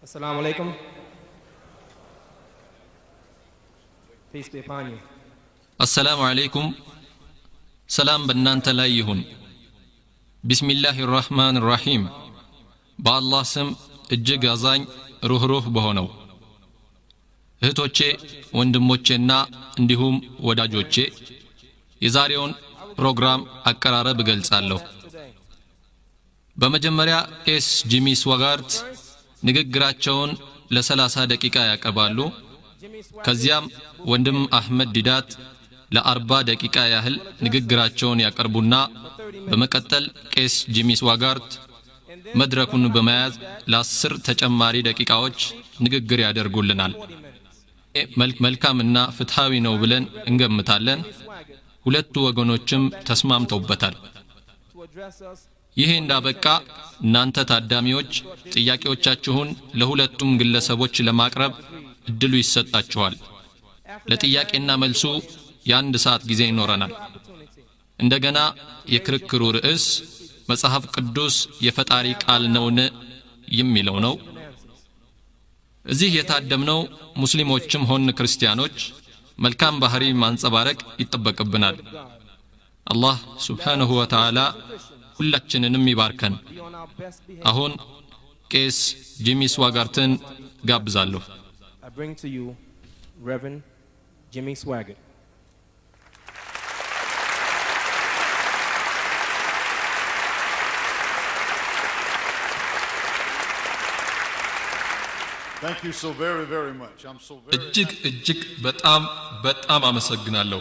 Assalamu alaikum. Peace be upon you. አሰላሙ አለይኩም ሰላም በእናንተ ላይ ይሁን ቢስሚላህ ራህማን ራሒም በአላህ ስም እጅግ አዛኝ ሩኅሩህ በሆነው እህቶቼ ወንድሞቼና እንዲሁም ወዳጆቼ የዛሬውን ፕሮግራም አቀራረብ እገልጻለሁ በመጀመሪያ ቄስ ጂሚ ስዋጋርት ንግግራቸውን ለሰላሳ ደቂቃ ያቀርባሉ ከዚያም ወንድም አህመድ ዲዳት ለአርባ ደቂቃ ያህል ንግግራቸውን ያቀርቡና በመቀጠል ቄስ ጂሚ ስዋጋርት መድረኩን በመያዝ ለአስር ተጨማሪ ደቂቃዎች ንግግር ያደርጉልናል መልካምና ፍትሐዊ ነው ብለን እንገምታለን ሁለቱ ወገኖችም ተስማምተውበታል ይሄ እንዳበቃ እናንተ ታዳሚዎች ጥያቄዎቻችሁን ለሁለቱም ግለሰቦች ለማቅረብ እድሉ ይሰጣችኋል ለጥያቄና መልሱ የአንድ ሰዓት ጊዜ ይኖረናል እንደገና የክርክሩ ርዕስ መጽሐፍ ቅዱስ የፈጣሪ ቃል ነውን የሚለው ነው እዚህ የታደምነው ሙስሊሞችም ሆን ክርስቲያኖች መልካም ባህሪ ማንጸባረቅ ይጠበቅብናል አላህ ስብሓንሁ ወተዓላ ሁላችንንም ይባርከን አሁን ቄስ ጂሚ ስዋጋርትን ጋብዛለሁ I bring to you Reverend Jimmy Swaggart. Thank you so very, very much. I'm so very እጅግ እጅግ በጣም በጣም አመሰግናለሁ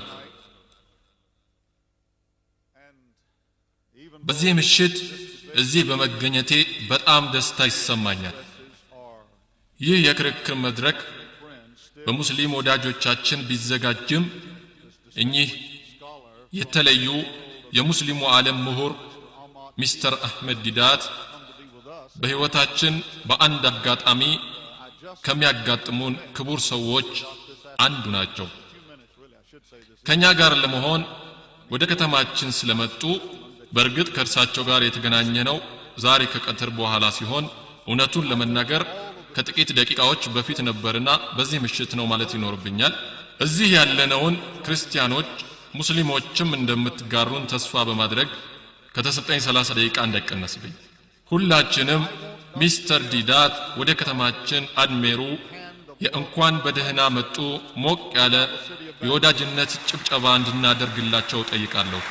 even በዚህ ምሽት እዚህ በመገኘቴ በጣም ደስታ ይሰማኛል ይህ የክርክር መድረክ በሙስሊም ወዳጆቻችን ቢዘጋጅም እኚህ የተለዩ የሙስሊሙ ዓለም ምሁር ሚስተር አህመድ ዲዳት በሕይወታችን በአንድ አጋጣሚ ከሚያጋጥሙን ክቡር ሰዎች አንዱ ናቸው ከእኛ ጋር ለመሆን ወደ ከተማችን ስለመጡ በእርግጥ ከእርሳቸው ጋር የተገናኘ ነው ዛሬ ከቀትር በኋላ ሲሆን እውነቱን ለመናገር ከጥቂት ደቂቃዎች በፊት ነበርና በዚህ ምሽት ነው ማለት ይኖርብኛል እዚህ ያለነውን ክርስቲያኖች ሙስሊሞችም እንደምትጋሩን ተስፋ በማድረግ ከተሰጠኝ 30 ደቂቃ እንዳይቀነስብኝ ሁላችንም ሚስተር ዲዳት ወደ ከተማችን አድሜሩ የእንኳን በደህና መጡ ሞቅ ያለ የወዳጅነት ጭብጨባ እንድናደርግላቸው ጠይቃለሁ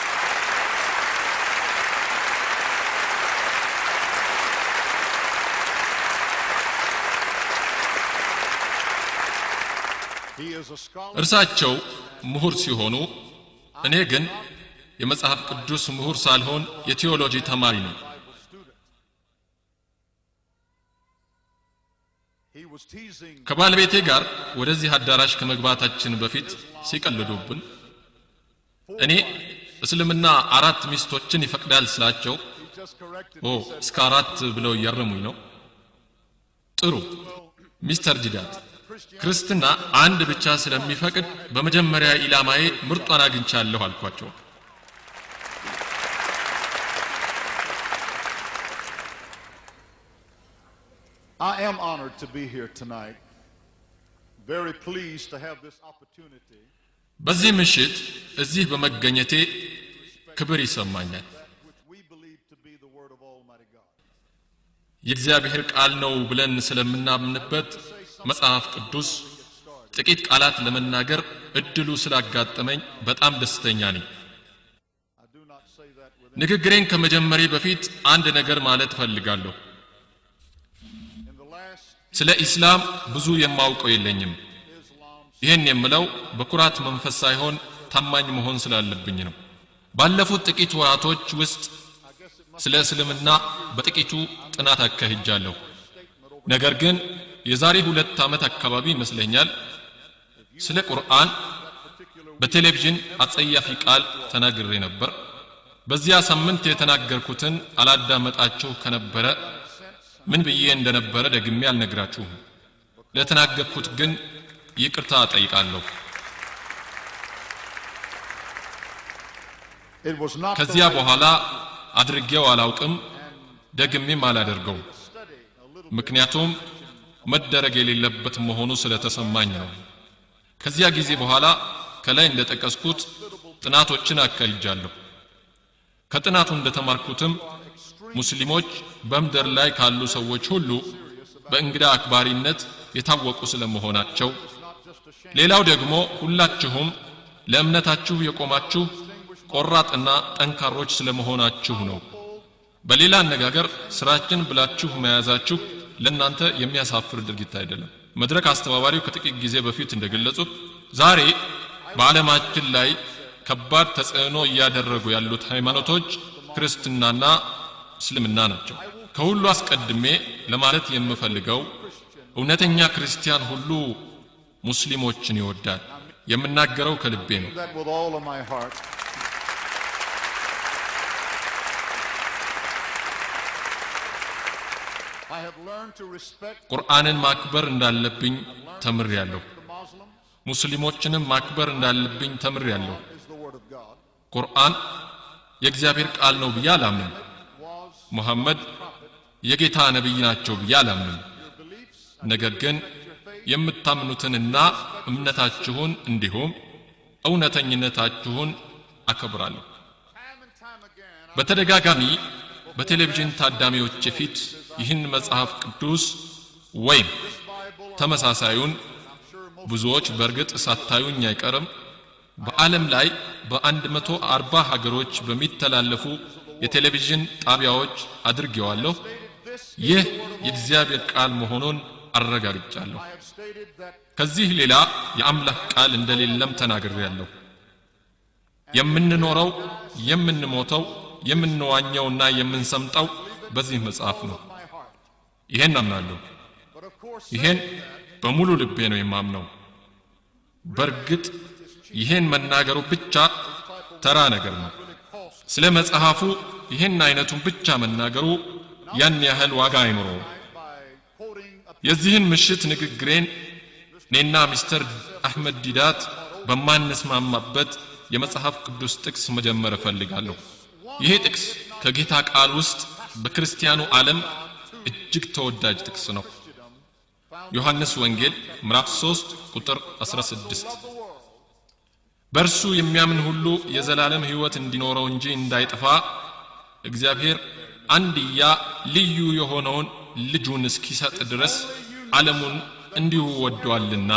he is a scholar. እርሳቸው ምሁር ሲሆኑ እኔ ግን የመጽሐፍ ቅዱስ ምሁር ሳልሆን የቴዎሎጂ ተማሪ ነው He was teasing ከባለቤቴ ጋር ወደዚህ አዳራሽ ከመግባታችን በፊት ሲቀልዱብን እኔ እስልምና አራት ሚስቶችን ይፈቅዳል ስላቸው he just corrected ኦ እስከ አራት ብለው እያረሙኝ ነው ጥሩ ሚስተር ዲዳት ክርስትና አንድ ብቻ ስለሚፈቅድ በመጀመሪያ ኢላማዬ ምርጧን አግኝቻለሁ አልኳቸው I am honored to be here tonight. Very pleased to have this opportunity በዚህ ምሽት እዚህ በመገኘቴ ክብር ይሰማኛል which we believe to be the word of Almighty God. የእግዚአብሔር ቃል ነው ብለን ስለምናምንበት መጽሐፍ ቅዱስ ጥቂት ቃላት ለመናገር እድሉ ስላጋጠመኝ በጣም ደስተኛ ነኝ I do not say that with ንግግሬን ከመጀመሬ በፊት አንድ ነገር ማለት እፈልጋለሁ in the last ስለ ኢስላም ብዙ የማውቀው የለኝም ይህን የምለው በኩራት መንፈስ ሳይሆን ታማኝ መሆን ስላለብኝ ነው ባለፉት ጥቂት ወራቶች ውስጥ ስለ እስልምና በጥቂቱ ጥናት አካሂጃለሁ ነገር ግን የዛሬ ሁለት ዓመት አካባቢ ይመስለኛል ስለ ቁርአን በቴሌቪዥን አጸያፊ ቃል ተናግሬ ነበር በዚያ ሳምንት የተናገርኩትን አላዳመጣችሁ ከነበረ ምን ብዬ እንደነበረ ደግሜ አልነግራችሁም ለተናገርኩት ግን ይቅርታ ጠይቃለሁ it was not the ከዚያ በኋላ አድርጌው አላውቅም ደግሜም አላደርገው ምክንያቱም መደረግ የሌለበት መሆኑ ስለተሰማኝ ነው። ከዚያ ጊዜ በኋላ ከላይ እንደጠቀስኩት ጥናቶችን አካሂጃለሁ። ከጥናቱ እንደተማርኩትም ሙስሊሞች በምድር ላይ ካሉ ሰዎች ሁሉ በእንግዳ አክባሪነት የታወቁ ስለመሆናቸው፣ ሌላው ደግሞ ሁላችሁም ለእምነታችሁ የቆማችሁ ቆራጥና ጠንካሮች ስለመሆናችሁ ነው። በሌላ አነጋገር ስራችን ብላችሁ መያዛችሁ ለእናንተ የሚያሳፍር ድርጊት አይደለም። መድረክ አስተባባሪው ከጥቂት ጊዜ በፊት እንደገለጹት ዛሬ በዓለማችን ላይ ከባድ ተጽዕኖ እያደረጉ ያሉት ሃይማኖቶች ክርስትናና እስልምና ናቸው። ከሁሉ አስቀድሜ ለማለት የምፈልገው እውነተኛ ክርስቲያን ሁሉ ሙስሊሞችን ይወዳል። የምናገረው ከልቤ ነው። that with all of my heart. I have learned to respect ቁርአንን ማክበር እንዳለብኝ ተምሬያለሁ። the Muslim ሙስሊሞችንም ማክበር እንዳለብኝ ተምሬያለሁ። is the Word of God. ቁርአን የእግዚአብሔር ቃል ነው ብዬ አላምንም። ሙሐመድ የጌታ ነቢይ ናቸው ብዬ አላምንም። ነገር ግን የምታምኑትንና እምነታችሁን እንዲሁም እውነተኝነታችሁን አከብራለሁ። Time and time again, በተደጋጋሚ በቴሌቪዥን ታዳሚዎች ፊት ይህን መጽሐፍ ቅዱስ ወይም ተመሳሳዩን ብዙዎች በእርግጥ ሳታዩኝ አይቀርም በዓለም ላይ በአንድ መቶ አርባ ሀገሮች በሚተላለፉ የቴሌቪዥን ጣቢያዎች አድርጌዋለሁ። ይህ የእግዚአብሔር ቃል መሆኑን አረጋግጫለሁ። I have stated that ከዚህ ሌላ የአምላክ ቃል እንደሌለም ተናግሬያለሁ። የምንኖረው የምንሞተው የምንዋኘውና የምንሰምጠው በዚህ መጽሐፍ ነው። my heart. ይሄን አምናለሁ። But of course, ይሄን በሙሉ ልቤ ነው የማምነው። በእርግጥ ይሄን መናገሩ ብቻ ተራ ነገር ነው። ስለ መጽሐፉ ይህን አይነቱን ብቻ መናገሩ ያን ያህል ዋጋ አይኖረውም። by quoting a የዚህን ምሽት ንግግሬን እኔና ሚስተር አሕመድ ዲዳት በማንስማማበት የመጽሐፍ ቅዱስ ጥቅስ መጀመር እፈልጋለሁ። ይሄ ጥቅስ ከጌታ ቃል ውስጥ በክርስቲያኑ ዓለም እጅግ ተወዳጅ ጥቅስ ነው። ዮሐንስ ወንጌል ምዕራፍ 3 ቁጥር 16 በእርሱ የሚያምን ሁሉ የዘላለም ሕይወት እንዲኖረው እንጂ እንዳይጠፋ እግዚአብሔር አንድያ ልዩ የሆነውን ልጁን እስኪሰጥ ድረስ ዓለሙን እንዲሁ ወዷልና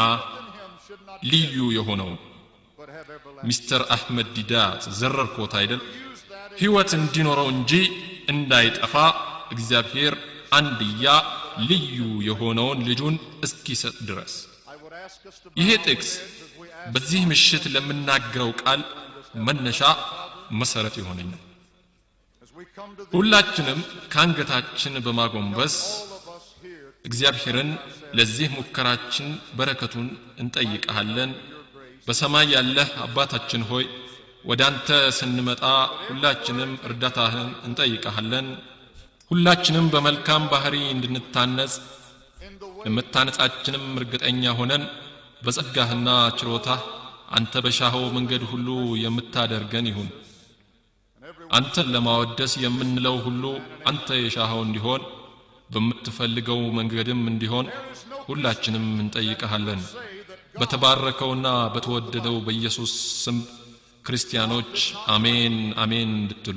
ልዩ የሆነውን but have everlasting. ሚስተር አሕመድ ዲዳት ዘረርኮት አይደል? ሕይወት እንዲኖረው እንጂ እንዳይጠፋ እግዚአብሔር አንድያ ልዩ የሆነውን ልጁን እስኪሰጥ ድረስ I would ask us to ይሄ ጥቅስ በዚህ ምሽት ለምናገረው ቃል መነሻ መሰረት ይሆነኛል። as we come to the ሁላችንም ከአንገታችን በማጎንበስ all of us here እግዚአብሔርን ለዚህ ሙከራችን በረከቱን እንጠይቀሃለን። በሰማይ ያለህ አባታችን ሆይ ወደ አንተ ስንመጣ ሁላችንም እርዳታህን እንጠይቀሃለን። ሁላችንም በመልካም ባህሪ እንድንታነጽ in the way ለመታነጻችንም እርግጠኛ ሆነን በጸጋህና ችሮታህ አንተ በሻኸው መንገድ ሁሉ የምታደርገን ይሁን። አንተን ለማወደስ የምንለው ሁሉ አንተ የሻኸው እንዲሆን በምትፈልገው መንገድም እንዲሆን ሁላችንም እንጠይቀሃለን። በተባረከውና በተወደደው በኢየሱስ ስም ክርስቲያኖች አሜን አሜን እንድትሉ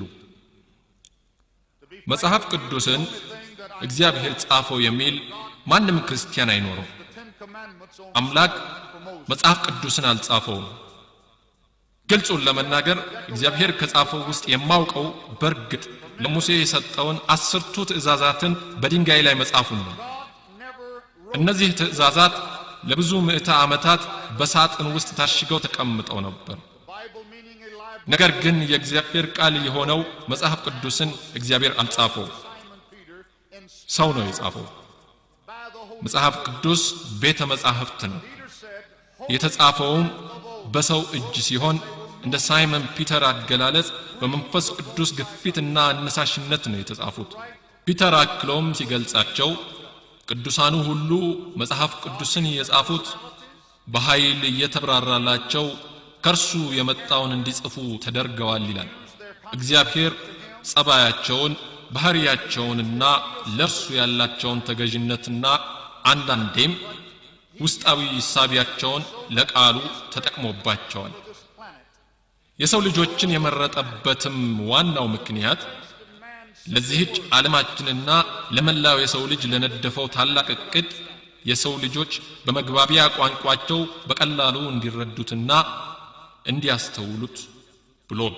መጽሐፍ ቅዱስን እግዚአብሔር ጻፈው የሚል ማንም ክርስቲያን አይኖረው። Ten Commandments on አምላክ መጽሐፍ ቅዱስን አልጻፈውም። ግልጹን ለመናገር እግዚአብሔር ከጻፈው ውስጥ የማውቀው በእርግጥ ለሙሴ የሰጠውን አስርቱ ትእዛዛትን በድንጋይ ላይ መጻፉን ነው። እነዚህ ትእዛዛት ለብዙ ምዕተ ዓመታት በሳጥን ውስጥ ታሽገው ተቀምጠው ነበር። Bible meaning a library. ነገር ግን የእግዚአብሔር ቃል የሆነው መጽሐፍ ቅዱስን እግዚአብሔር አልጻፈው፣ Simon Peter and ሰው ነው የጻፈው። by the Holy መጽሐፍ ቅዱስ ቤተ መጻሕፍት ነው። Peter said, የተጻፈውም በሰው እጅ ሲሆን እንደ ሳይመን ፒተር አገላለጽ በመንፈስ ቅዱስ ግፊትና አነሳሽነት ነው የተጻፉት። ፒተር አክሎም ሲገልጻቸው ቅዱሳኑ ሁሉ መጽሐፍ ቅዱስን የጻፉት በኃይል እየተብራራላቸው ከእርሱ የመጣውን እንዲጽፉ ተደርገዋል ይላል። እግዚአብሔር ጸባያቸውን፣ ባህሪያቸውንና ለእርሱ ያላቸውን ተገዥነትና አንዳንዴም ውስጣዊ ሳቢያቸውን ለቃሉ ተጠቅሞባቸዋል። የሰው ልጆችን የመረጠበትም ዋናው ምክንያት ለዚህች ዓለማችንና ለመላው የሰው ልጅ ለነደፈው ታላቅ እቅድ የሰው ልጆች በመግባቢያ ቋንቋቸው በቀላሉ እንዲረዱትና እንዲያስተውሉት ብሎ ነው።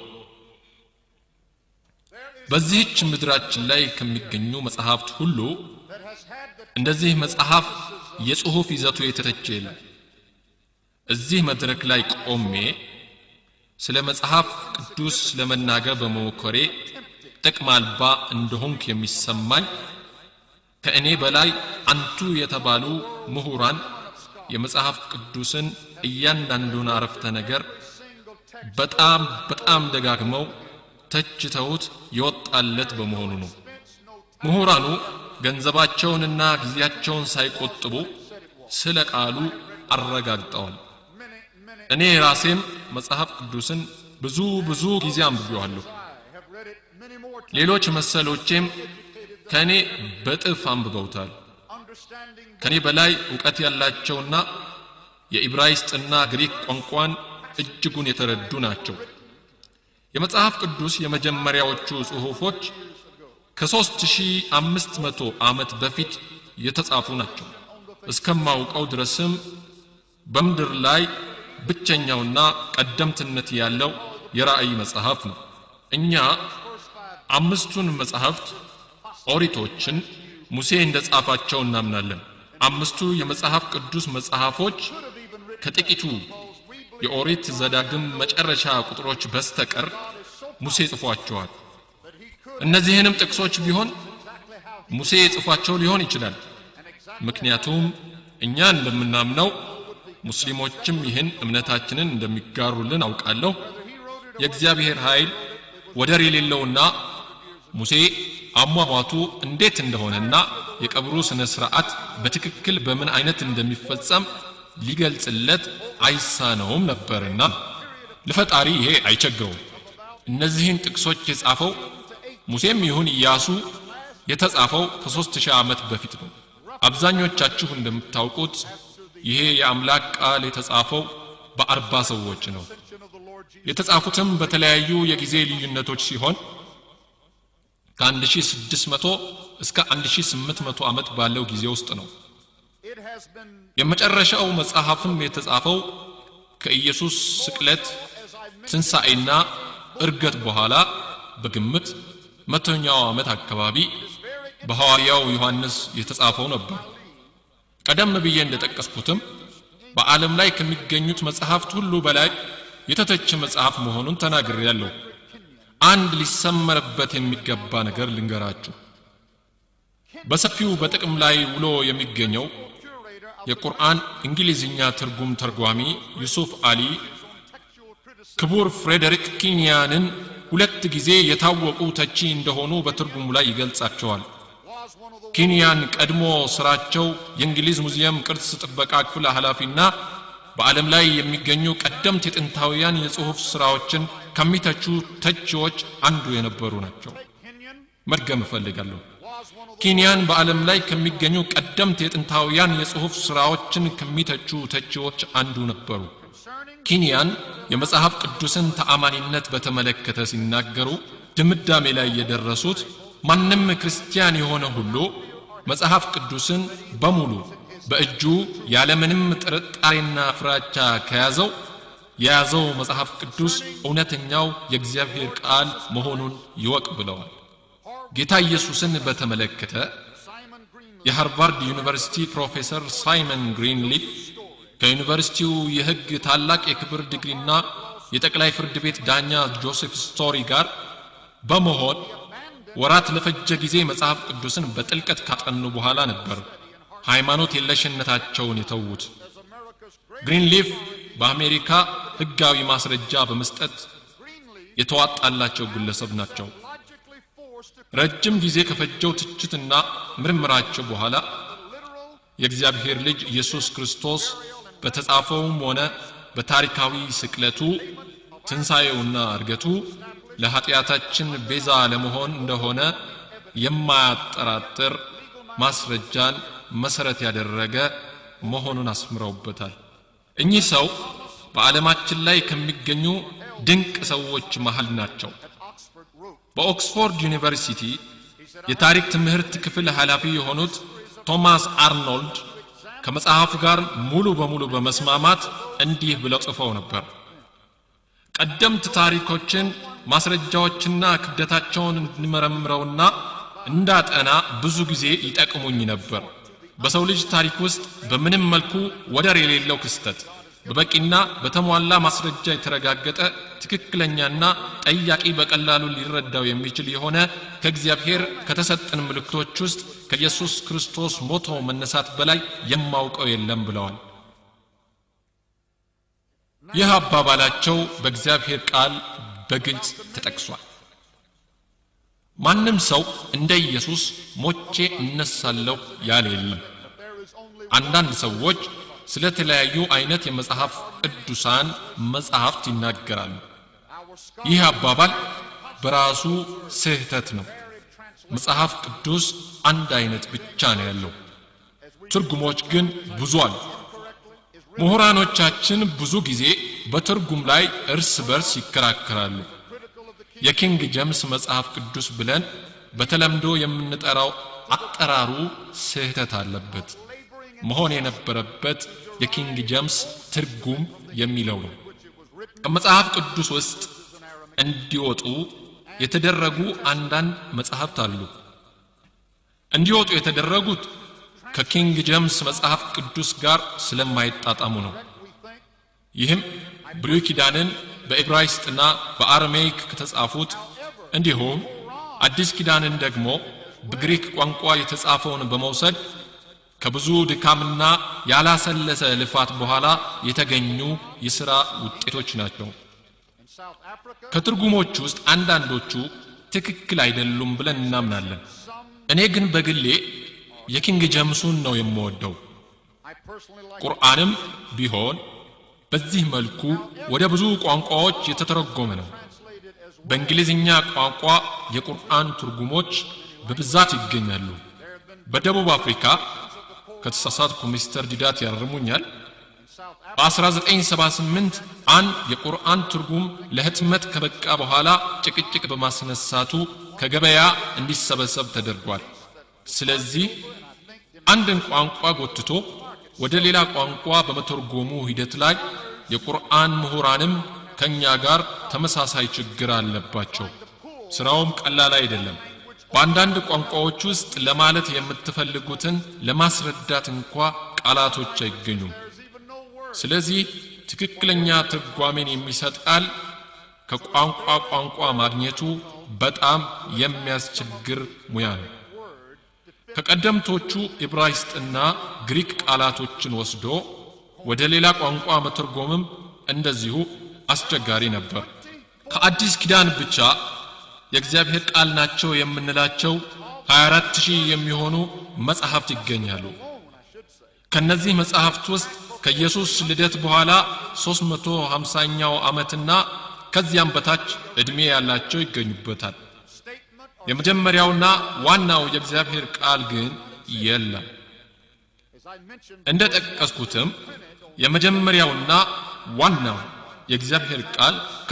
በዚህች ምድራችን ላይ ከሚገኙ መጽሐፍት ሁሉ እንደዚህ መጽሐፍ የጽሑፍ ይዘቱ የተተቸ የለም። እዚህ መድረክ ላይ ቆሜ ስለ መጽሐፍ ቅዱስ ለመናገር በመሞከሬ ጥቅም አልባ እንደሆንክ የሚሰማኝ ከእኔ በላይ አንቱ የተባሉ ምሁራን የመጽሐፍ ቅዱስን እያንዳንዱን አረፍተ ነገር በጣም በጣም ደጋግመው ተችተውት የወጣለት በመሆኑ ነው። ምሁራኑ ገንዘባቸውንና ጊዜያቸውን ሳይቆጥቡ ስለ ቃሉ አረጋግጠዋል። እኔ ራሴም መጽሐፍ ቅዱስን ብዙ ብዙ ጊዜ አንብቤዋለሁ። ሌሎች መሰሎቼም ከእኔ በጥፍ አንብበውታል። ከእኔ በላይ እውቀት ያላቸውና የኢብራይስጥና ግሪክ ቋንቋን እጅጉን የተረዱ ናቸው። የመጽሐፍ ቅዱስ የመጀመሪያዎቹ ጽሑፎች ከ3500 ዓመት በፊት የተጻፉ ናቸው። እስከማውቀው ድረስም በምድር ላይ ብቸኛውና ቀደምትነት ያለው የራእይ መጽሐፍ ነው። እኛ አምስቱን መጽሐፍት ኦሪቶችን ሙሴ እንደ ጻፋቸው እናምናለን። አምስቱ የመጽሐፍ ቅዱስ መጽሐፎች ከጥቂቱ የኦሪት ዘዳግም መጨረሻ ቁጥሮች በስተቀር ሙሴ ጽፏቸዋል። እነዚህንም ጥቅሶች ቢሆን ሙሴ ጽፏቸው ሊሆን ይችላል። ምክንያቱም እኛ እንደምናምነው ሙስሊሞችም ይህን እምነታችንን እንደሚጋሩልን አውቃለሁ። የእግዚአብሔር ኃይል ወደር የሌለውና ሙሴ አሟሟቱ እንዴት እንደሆነና የቀብሩ ስነ ስርዓት በትክክል በምን አይነት እንደሚፈጸም ሊገልጽለት አይሳነውም ነበርና ለፈጣሪ ይሄ አይቸግረውም። እነዚህን ጥቅሶች የጻፈው ሙሴም ይሁን ኢያሱ የተጻፈው ከሦስት ሺህ ዓመት በፊት ነው። አብዛኞቻችሁ እንደምታውቁት ይሄ የአምላክ ቃል የተጻፈው በአርባ ሰዎች ነው። የተጻፉትም በተለያዩ የጊዜ ልዩነቶች ሲሆን ከ1600 እስከ 1800 ዓመት ባለው ጊዜ ውስጥ ነው። የመጨረሻው መጽሐፍም የተጻፈው ከኢየሱስ ስቅለት ትንሣኤና እርገት በኋላ በግምት መቶኛው ዓመት አካባቢ በሐዋርያው ዮሐንስ የተጻፈው ነበር። ቀደም ብዬ እንደጠቀስኩትም በዓለም ላይ ከሚገኙት መጽሐፍት ሁሉ በላይ የተተቸ መጽሐፍ መሆኑን ተናግሬያለሁ። አንድ ሊሰመርበት የሚገባ ነገር ልንገራችሁ። በሰፊው በጥቅም ላይ ውሎ የሚገኘው የቁርአን እንግሊዝኛ ትርጉም ተርጓሚ ዩሱፍ አሊ ክቡር ፍሬዴሪክ ኪንያንን ሁለት ጊዜ የታወቁ ተቺ እንደሆኑ በትርጉሙ ላይ ይገልጻቸዋል። ኪንያን ቀድሞ ስራቸው የእንግሊዝ ሙዚየም ቅርስ ጥበቃ ክፍል ኃላፊና በዓለም ላይ የሚገኙ ቀደምት የጥንታውያን የጽሑፍ ሥራዎችን ከሚተቹ ተቺዎች አንዱ የነበሩ ናቸው። መድገም እፈልጋለሁ። ኪንያን በዓለም ላይ ከሚገኙ ቀደምት የጥንታውያን የጽሑፍ ሥራዎችን ከሚተቹ ተቺዎች አንዱ ነበሩ። ኪንያን የመጽሐፍ ቅዱስን ተአማኒነት በተመለከተ ሲናገሩ ድምዳሜ ላይ የደረሱት ማንም ክርስቲያን የሆነ ሁሉ መጽሐፍ ቅዱስን በሙሉ በእጁ ያለምንም ጥርጣሬና ፍራቻ ከያዘው የያዘው መጽሐፍ ቅዱስ እውነተኛው የእግዚአብሔር ቃል መሆኑን ይወቅ ብለዋል። ጌታ ኢየሱስን በተመለከተ የሃርቫርድ ዩኒቨርሲቲ ፕሮፌሰር ሳይመን ግሪንሊፍ ከዩኒቨርሲቲው የሕግ ታላቅ የክብር ዲግሪና የጠቅላይ ፍርድ ቤት ዳኛ ጆሴፍ ስቶሪ ጋር በመሆን ወራት ለፈጀ ጊዜ መጽሐፍ ቅዱስን በጥልቀት ካጠኑ በኋላ ነበር ሃይማኖት የለሽነታቸውን የተዉት። ግሪንሊፍ በአሜሪካ ሕጋዊ ማስረጃ በመስጠት የተዋጣላቸው ግለሰብ ናቸው። ረጅም ጊዜ ከፈጀው ትችትና ምርምራቸው በኋላ የእግዚአብሔር ልጅ ኢየሱስ ክርስቶስ በተጻፈውም ሆነ በታሪካዊ ስቅለቱ ትንሣኤውና እርገቱ ለኀጢአታችን ቤዛ ለመሆን እንደሆነ የማያጠራጥር ማስረጃን መሰረት ያደረገ መሆኑን አስምረውበታል። እኚህ ሰው በዓለማችን ላይ ከሚገኙ ድንቅ ሰዎች መሃል ናቸው። Oxford wrote, በኦክስፎርድ ዩኒቨርሲቲ የታሪክ ትምህርት ክፍል ኃላፊ የሆኑት ቶማስ አርኖልድ ከመጽሐፉ ጋር ሙሉ በሙሉ በመስማማት እንዲህ ብለው ጽፈው ነበር። ቀደምት ታሪኮችን ማስረጃዎችና ክብደታቸውን እንድመረምረውና እንዳጠና ብዙ ጊዜ ይጠቅሙኝ ነበር። በሰው ልጅ ታሪክ ውስጥ በምንም መልኩ ወደር የሌለው ክስተት በበቂና በተሟላ ማስረጃ የተረጋገጠ ትክክለኛና ጠያቂ በቀላሉ ሊረዳው የሚችል የሆነ ከእግዚአብሔር ከተሰጠን ምልክቶች ውስጥ ከኢየሱስ ክርስቶስ ሞቶ መነሳት በላይ የማውቀው የለም ብለዋል። ይህ አባባላቸው በእግዚአብሔር ቃል በግልጽ ተጠቅሷል። ማንም ሰው እንደ ኢየሱስ ሞቼ እነሳለሁ ያለ የለም። አንዳንድ ሰዎች ስለ ተለያዩ አይነት የመጽሐፍ ቅዱሳን መጽሐፍት ይናገራሉ። ይህ አባባል በራሱ ስህተት ነው። መጽሐፍ ቅዱስ አንድ አይነት ብቻ ነው ያለው። ትርጉሞች ግን ብዙ አሉ። ምሁራኖቻችን ብዙ ጊዜ በትርጉም ላይ እርስ በርስ ይከራከራሉ። የኪንግ ጀምስ መጽሐፍ ቅዱስ ብለን በተለምዶ የምንጠራው አጠራሩ ስህተት አለበት። መሆን የነበረበት የኪንግ ጀምስ ትርጉም የሚለው ነው። ከመጽሐፍ ቅዱስ ውስጥ እንዲወጡ የተደረጉ አንዳንድ መጽሐፍት አሉ። እንዲወጡ የተደረጉት ከኪንግ ጀምስ መጽሐፍ ቅዱስ ጋር ስለማይጣጣሙ ነው። ይህም ብሉይ ኪዳንን በዕብራይስጥና በአርሜይክ ከተጻፉት እንዲሁም አዲስ ኪዳንን ደግሞ በግሪክ ቋንቋ የተጻፈውን በመውሰድ ከብዙ ድካምና ያላሰለሰ ልፋት በኋላ የተገኙ የሥራ ውጤቶች ናቸው። in South Africa, ከትርጉሞች ውስጥ አንዳንዶቹ ትክክል አይደሉም ብለን እናምናለን። እኔ ግን በግሌ የኪንግ ጀምሱን ነው የምወደው። I personally like ቁርአንም ቢሆን በዚህ መልኩ ወደ ብዙ ቋንቋዎች የተተረጎመ ነው። translated as በእንግሊዝኛ ቋንቋ የቁርአን ትርጉሞች በብዛት ይገኛሉ። በደቡብ አፍሪካ ከተሳሳትኩ ሚስተር ዲዳት ያርሙኛል። South Africa. በ1978 አንድ የቁርአን ትርጉም ለህትመት ከበቃ በኋላ ጭቅጭቅ በማስነሳቱ ከገበያ እንዲሰበሰብ ተደርጓል። ስለዚህ አንድን ቋንቋ ጎትቶ ወደ ሌላ ቋንቋ በመተርጎሙ ሂደት ላይ የቁርአን ምሁራንም ከእኛ ጋር ተመሳሳይ ችግር አለባቸው። ስራውም ቀላል አይደለም። በአንዳንድ ቋንቋዎች ውስጥ ለማለት የምትፈልጉትን ለማስረዳት እንኳ ቃላቶች አይገኙም። ስለዚህ ትክክለኛ ትርጓሜን የሚሰጥ ቃል ከቋንቋ ቋንቋ ማግኘቱ በጣም የሚያስቸግር ሙያ ነው። ከቀደምቶቹ ዕብራይስጥና ግሪክ ቃላቶችን ወስዶ ወደ ሌላ ቋንቋ መተርጎምም እንደዚሁ አስቸጋሪ ነበር። ከአዲስ ኪዳን ብቻ የእግዚአብሔር ቃል ናቸው የምንላቸው 24 ሺህ የሚሆኑ መጻሕፍት ይገኛሉ። ከነዚህ መጻሕፍት ውስጥ ከኢየሱስ ልደት በኋላ 350ኛው ዓመትና ከዚያም በታች ዕድሜ ያላቸው ይገኙበታል። የመጀመሪያውና ዋናው የእግዚአብሔር ቃል ግን የለም። As I mentioned, እንደ ጠቀስኩትም የመጀመሪያውና ዋናው የእግዚአብሔር ቃል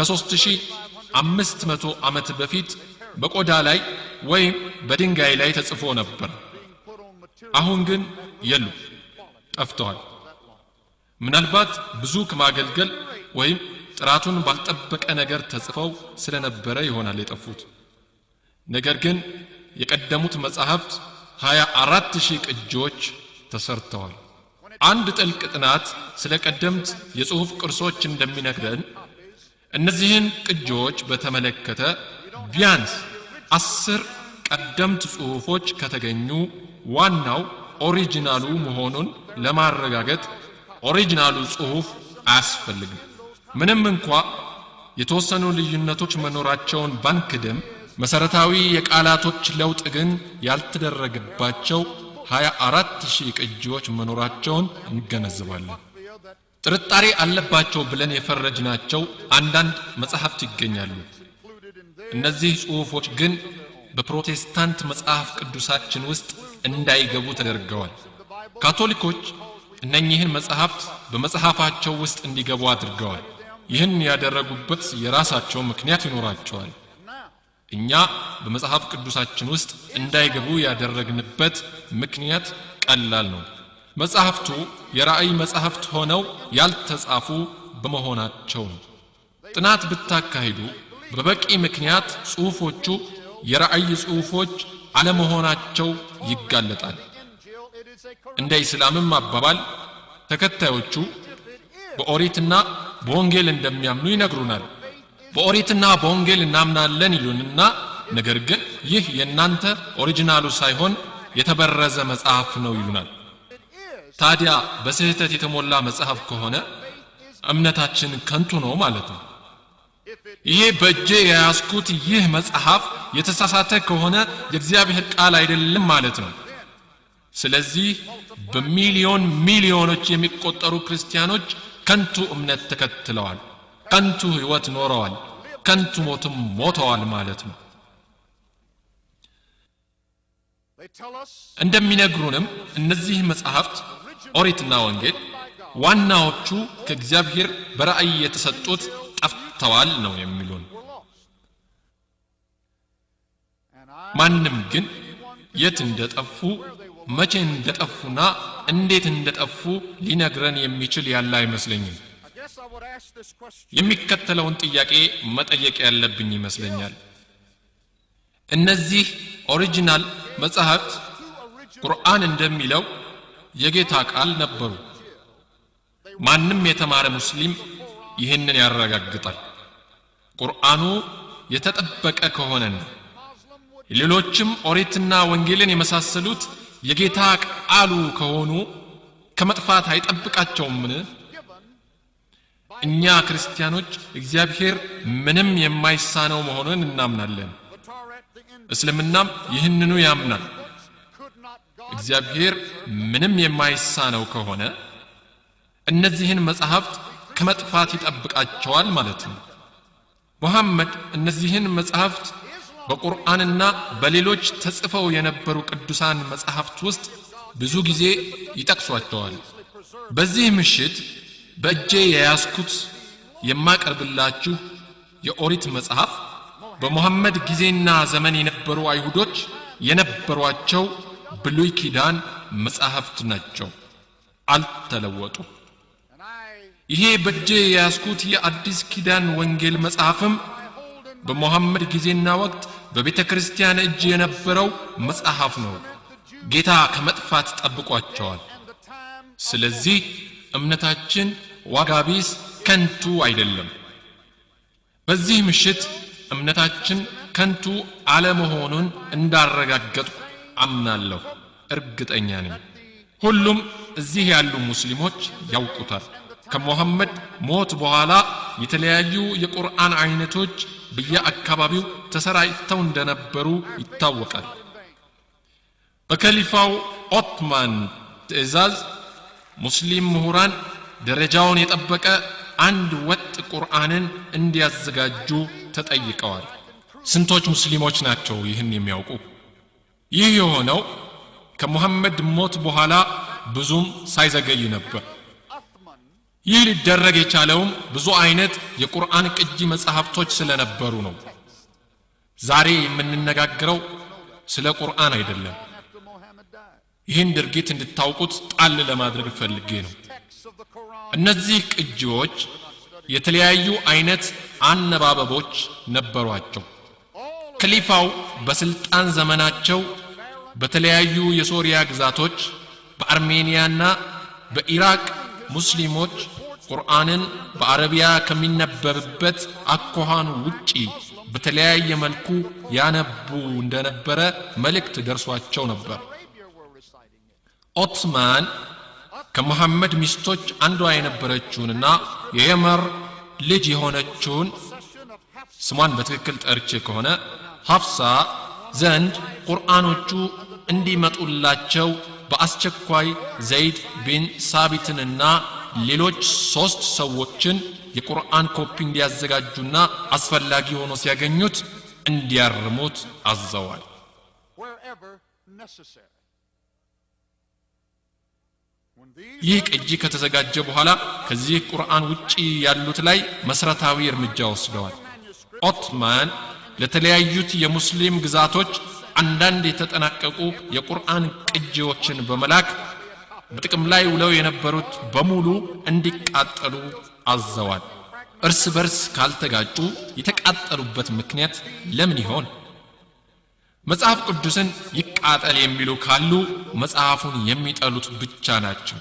ከ3500 ዓመት በፊት በቆዳ ላይ ወይም በድንጋይ ላይ ተጽፎ ነበር። put on material አሁን ግን የሉ፣ ጠፍተዋል። ምናልባት ብዙ ከማገልገል ወይም ጥራቱን ባልጠበቀ ነገር ተጽፈው ስለነበረ ይሆናል የጠፉት። ነገር ግን የቀደሙት መጻሕፍት 24 ሺህ ቅጂዎች ተሰርተዋል። አንድ ጥልቅ ጥናት ስለ ቀደምት የጽሑፍ ቅርሶች እንደሚነግረን እነዚህን ቅጂዎች በተመለከተ ቢያንስ አስር ቀደምት ጽሑፎች ከተገኙ ዋናው ኦሪጂናሉ መሆኑን ለማረጋገጥ ኦሪጂናሉ ጽሑፍ አያስፈልግም። ምንም እንኳ የተወሰኑ ልዩነቶች መኖራቸውን ባንክድም መሰረታዊ የቃላቶች ለውጥ ግን ያልተደረገባቸው 24 ሺህ ቅጂዎች መኖራቸውን እንገነዘባለን። ጥርጣሬ አለባቸው ብለን የፈረጅናቸው አንዳንድ መጻሕፍት ይገኛሉ። እነዚህ ጽሑፎች ግን በፕሮቴስታንት መጽሐፍ ቅዱሳችን ውስጥ እንዳይገቡ ተደርገዋል። ካቶሊኮች እነኚህን መጽሐፍት በመጽሐፋቸው ውስጥ እንዲገቡ አድርገዋል። ይህን ያደረጉበት የራሳቸው ምክንያት ይኖራቸዋል። እኛ በመጽሐፍ ቅዱሳችን ውስጥ እንዳይገቡ ያደረግንበት ምክንያት ቀላል ነው። መጽሐፍቱ የራእይ መጽሐፍት ሆነው ያልተጻፉ በመሆናቸው ነው። ጥናት ብታካሂዱ በበቂ ምክንያት ጽሑፎቹ የራእይ ጽሑፎች አለመሆናቸው ይጋለጣል። እንደ ኢስላምም አባባል ተከታዮቹ በኦሪትና በወንጌል እንደሚያምኑ ይነግሩናል። በኦሪትና በወንጌል እናምናለን ይሉንና ነገር ግን ይህ የእናንተ ኦሪጂናሉ ሳይሆን የተበረዘ መጽሐፍ ነው ይሉናል። ታዲያ በስህተት የተሞላ መጽሐፍ ከሆነ እምነታችን ከንቱ ነው ማለት ነው። ይሄ በእጄ የያዝኩት ይህ መጽሐፍ የተሳሳተ ከሆነ የእግዚአብሔር ቃል አይደለም ማለት ነው። ስለዚህ በሚሊዮን ሚሊዮኖች የሚቆጠሩ ክርስቲያኖች ከንቱ እምነት ተከትለዋል፣ ከንቱ ሕይወት ኖረዋል፣ ከንቱ ሞትም ሞተዋል ማለት ነው። They tell us እንደሚነግሩንም እነዚህ መጽሐፍት ኦሪትና ወንጌል ዋናዎቹ ከእግዚአብሔር በራእይ የተሰጡት ጠፍተዋል ነው የሚሉን። we're lost. And I ማንም ግን የት እንደጠፉ መቼ እንደጠፉና እንዴት እንደጠፉ ሊነግረን የሚችል ያለ አይመስለኝም። I guess I would ask this question. የሚከተለውን ጥያቄ መጠየቅ ያለብኝ ይመስለኛል። እነዚህ ኦሪጂናል መጻሕፍት ቁርአን እንደሚለው የጌታ ቃል ነበሩ። ማንም የተማረ ሙስሊም ይህንን ያረጋግጣል። ቁርአኑ የተጠበቀ ከሆነና ሌሎችም ኦሪትና ወንጌልን የመሳሰሉት የጌታ ቃሉ ከሆኑ ከመጥፋት አይጠብቃቸውምን? እኛ ክርስቲያኖች እግዚአብሔር ምንም የማይሳነው መሆኑን እናምናለን። The Torah at the end እስልምናም ይህንኑ ያምናል። could not God እግዚአብሔር ምንም የማይሳነው ከሆነ እነዚህን መጽሐፍት ከመጥፋት ይጠብቃቸዋል ማለት ነው። ሙሐመድ እነዚህን መጽሐፍት በቁርአንና በሌሎች ተጽፈው የነበሩ ቅዱሳን መጽሐፍት ውስጥ ብዙ ጊዜ ይጠቅሷቸዋል። በዚህ ምሽት በእጄ የያዝኩት የማቀርብላችሁ የኦሪት መጽሐፍ በሙሐመድ ጊዜና ዘመን የነበሩ አይሁዶች የነበሯቸው ብሉይ ኪዳን መጽሐፍት ናቸው። አልተለወጡም። and I ይሄ በእጄ የያዝኩት የአዲስ ኪዳን ወንጌል መጽሐፍም በሙሐመድ ጊዜና ወቅት በቤተ ክርስቲያን እጅ የነበረው መጽሐፍ ነው። ጌታ ከመጥፋት ጠብቋቸዋል። and the time ስለዚህ እምነታችን ዋጋ ቢስ ከንቱ አይደለም። በዚህ ምሽት እምነታችን ከንቱ አለመሆኑን እንዳረጋገጥኩ አምናለሁ፣ እርግጠኛ ነኝ። ሁሉም እዚህ ያሉ ሙስሊሞች ያውቁታል። ከሙሐመድ ሞት በኋላ የተለያዩ የቁርአን አይነቶች በየአካባቢው ተሰራጭተው እንደነበሩ ይታወቃል። በከሊፋው ኦትማን ትእዛዝ ሙስሊም ምሁራን ደረጃውን የጠበቀ አንድ ወጥ ቁርአንን እንዲያዘጋጁ ተጠይቀዋል። ስንቶች ሙስሊሞች ናቸው ይህን የሚያውቁ? ይህ የሆነው ከሙሐመድ ሞት በኋላ ብዙም ሳይዘገይ ነበር። Uthman ይህ ሊደረግ የቻለውም ብዙ አይነት የቁርአን ቅጂ መጽሐፍቶች ስለነበሩ ነው። ዛሬ የምንነጋገረው ስለ ቁርአን አይደለም። after Muhammad died. ይህን ድርጊት እንድታውቁት ጣል ለማድረግ ፈልጌ ነው። Texts of the Quran እነዚህ ቅጂዎች የተለያዩ አይነት አነባበቦች ነበሯቸው። ክሊፋው በስልጣን ዘመናቸው በተለያዩ የሶሪያ ግዛቶች በአርሜኒያና በኢራቅ ሙስሊሞች ቁርአንን በአረቢያ ከሚነበብበት አኳኋን ውጪ በተለያየ መልኩ ያነቡ እንደነበረ መልእክት ደርሷቸው ነበር። Arabia were reciting it. ኦትማን ከመሐመድ ሚስቶች አንዷ የነበረችውንና የየመር ልጅ የሆነችውን Session of Hafs ስሟን በትክክል ጠርቼ ከሆነ ሐፍሳ ዘንድ ቁርአኖቹ እንዲመጡላቸው በአስቸኳይ ዘይድ ቢን ሳቢትንና ሌሎች ሦስት ሰዎችን የቁርአን ኮፒ እንዲያዘጋጁና አስፈላጊ ሆኖ ሲያገኙት እንዲያርሙት አዘዋል wherever necessary. When these ይህ ቅጂ ከተዘጋጀ በኋላ ከዚህ ቁርአን ውጪ ያሉት ላይ መሰረታዊ እርምጃ ወስደዋል ኦትማን ለተለያዩት የሙስሊም ግዛቶች አንዳንድ የተጠናቀቁ የቁርአን ቅጂዎችን በመላክ በጥቅም ላይ ውለው የነበሩት በሙሉ እንዲቃጠሉ አዘዋል እርስ በርስ ካልተጋጩ የተቃጠሉበት ምክንያት ለምን ይሆን መጽሐፍ ቅዱስን ይቃጠል የሚሉ ካሉ መጽሐፉን የሚጠሉት ብቻ ናቸው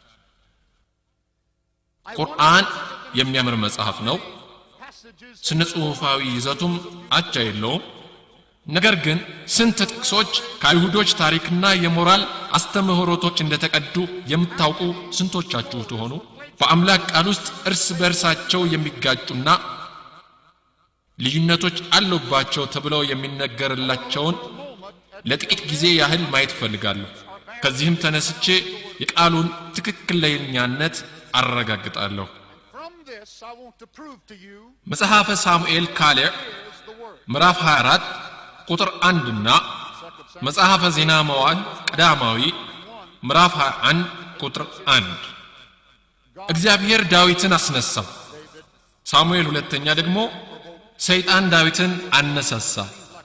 ቁርአን የሚያምር መጽሐፍ ነው passages ስነ ጽሑፋዊ ይዘቱም አቻ የለውም ነገር ግን ስንት ጥቅሶች ከአይሁዶች ታሪክና የሞራል አስተምህሮቶች እንደተቀዱ የምታውቁ ስንቶቻችሁ ትሆኑ በአምላክ ቃል ውስጥ እርስ በእርሳቸው የሚጋጩና ልዩነቶች አሉባቸው ተብለው የሚነገርላቸውን ለጥቂት ጊዜ ያህል ማየት እፈልጋለሁ ከዚህም ተነስቼ የቃሉን ትክክለኛነት አረጋግጣለሁ from this I want to prove to you መጽሐፈ ሳሙኤል ካሌዕ is the word. ምዕራፍ 24 ቁጥር አንድና መጽሐፈ ዜና መዋዕል ቀዳማዊ ምዕራፍ 21 ቁጥር አንድ እግዚአብሔር ዳዊትን አስነሳው ሳሙኤል ሁለተኛ ደግሞ ሰይጣን ዳዊትን አነሳሳ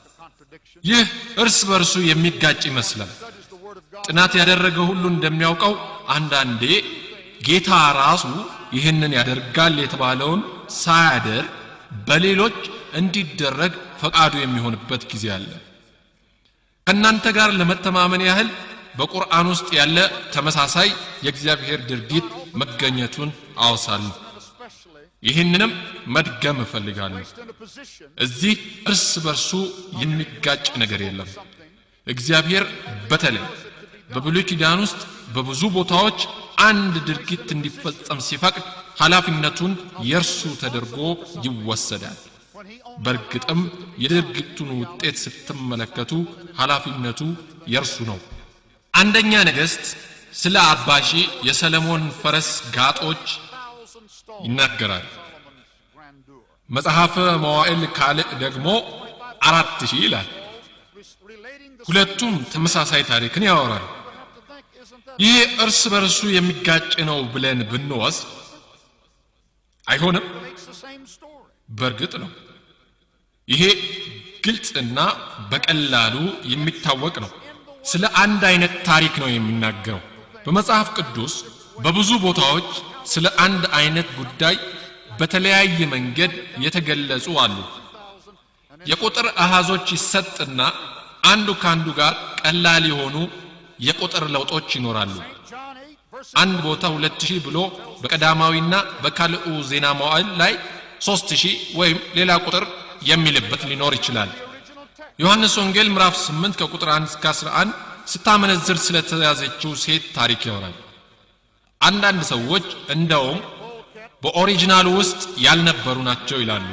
ይህ እርስ በርሱ የሚጋጭ ይመስላል ጥናት ያደረገ ሁሉ እንደሚያውቀው አንዳንዴ ጌታ ራሱ ይህንን ያደርጋል የተባለውን ሳያደርግ በሌሎች እንዲደረግ ፈቃዱ የሚሆንበት ጊዜ አለ ከእናንተ ጋር ለመተማመን ያህል በቁርአን ውስጥ ያለ ተመሳሳይ የእግዚአብሔር ድርጊት መገኘቱን አወሳለሁ ይህንንም መድገም እፈልጋለሁ In a position እዚህ እርስ በርሱ የሚጋጭ ነገር የለም እግዚአብሔር በተለይ በብሉይ ኪዳን ውስጥ በብዙ ቦታዎች አንድ ድርጊት እንዲፈጸም ሲፈቅድ ኃላፊነቱን የእርሱ ተደርጎ ይወሰዳል በእርግጥም የድርጊቱን ውጤት ስትመለከቱ ኃላፊነቱ የእርሱ ነው አንደኛ ነገሥት ስለ አባሺ የሰለሞን ፈረስ ጋጦች ይናገራል grandeur. መጽሐፈ መዋዕል ካልዕ ደግሞ አራት ሺህ ይላል Relating the ሁለቱም ተመሳሳይ ታሪክን ያወራል ይህ እርስ በርሱ የሚጋጭ ነው ብለን ብንወስድ አይሆንም makes the same story. በእርግጥ ነው ይሄ ግልጽና በቀላሉ የሚታወቅ ነው ስለ አንድ አይነት ታሪክ ነው የሚናገረው በመጽሐፍ ቅዱስ በብዙ ቦታዎች ስለ አንድ አይነት ጉዳይ በተለያየ መንገድ የተገለጹ አሉ የቁጥር አሃዞች ይሰጥና አንዱ ከአንዱ ጋር ቀላል የሆኑ የቁጥር ለውጦች ይኖራሉ John 8, verse አንድ ቦታ ሁለት ሺህ ብሎ በቀዳማዊና በካልኡ ዜና መዋዕል ላይ ሶስት ሺህ ወይም ሌላ ቁጥር የሚልበት ሊኖር ይችላል ዮሐንስ ወንጌል ምዕራፍ 8 ከቁጥር 1 እስከ 11 ስታመነዝር ስለተያዘችው ሴት ታሪክ ያወራል አንዳንድ ሰዎች እንደውም በኦሪጂናሉ ውስጥ ያልነበሩ ናቸው ይላሉ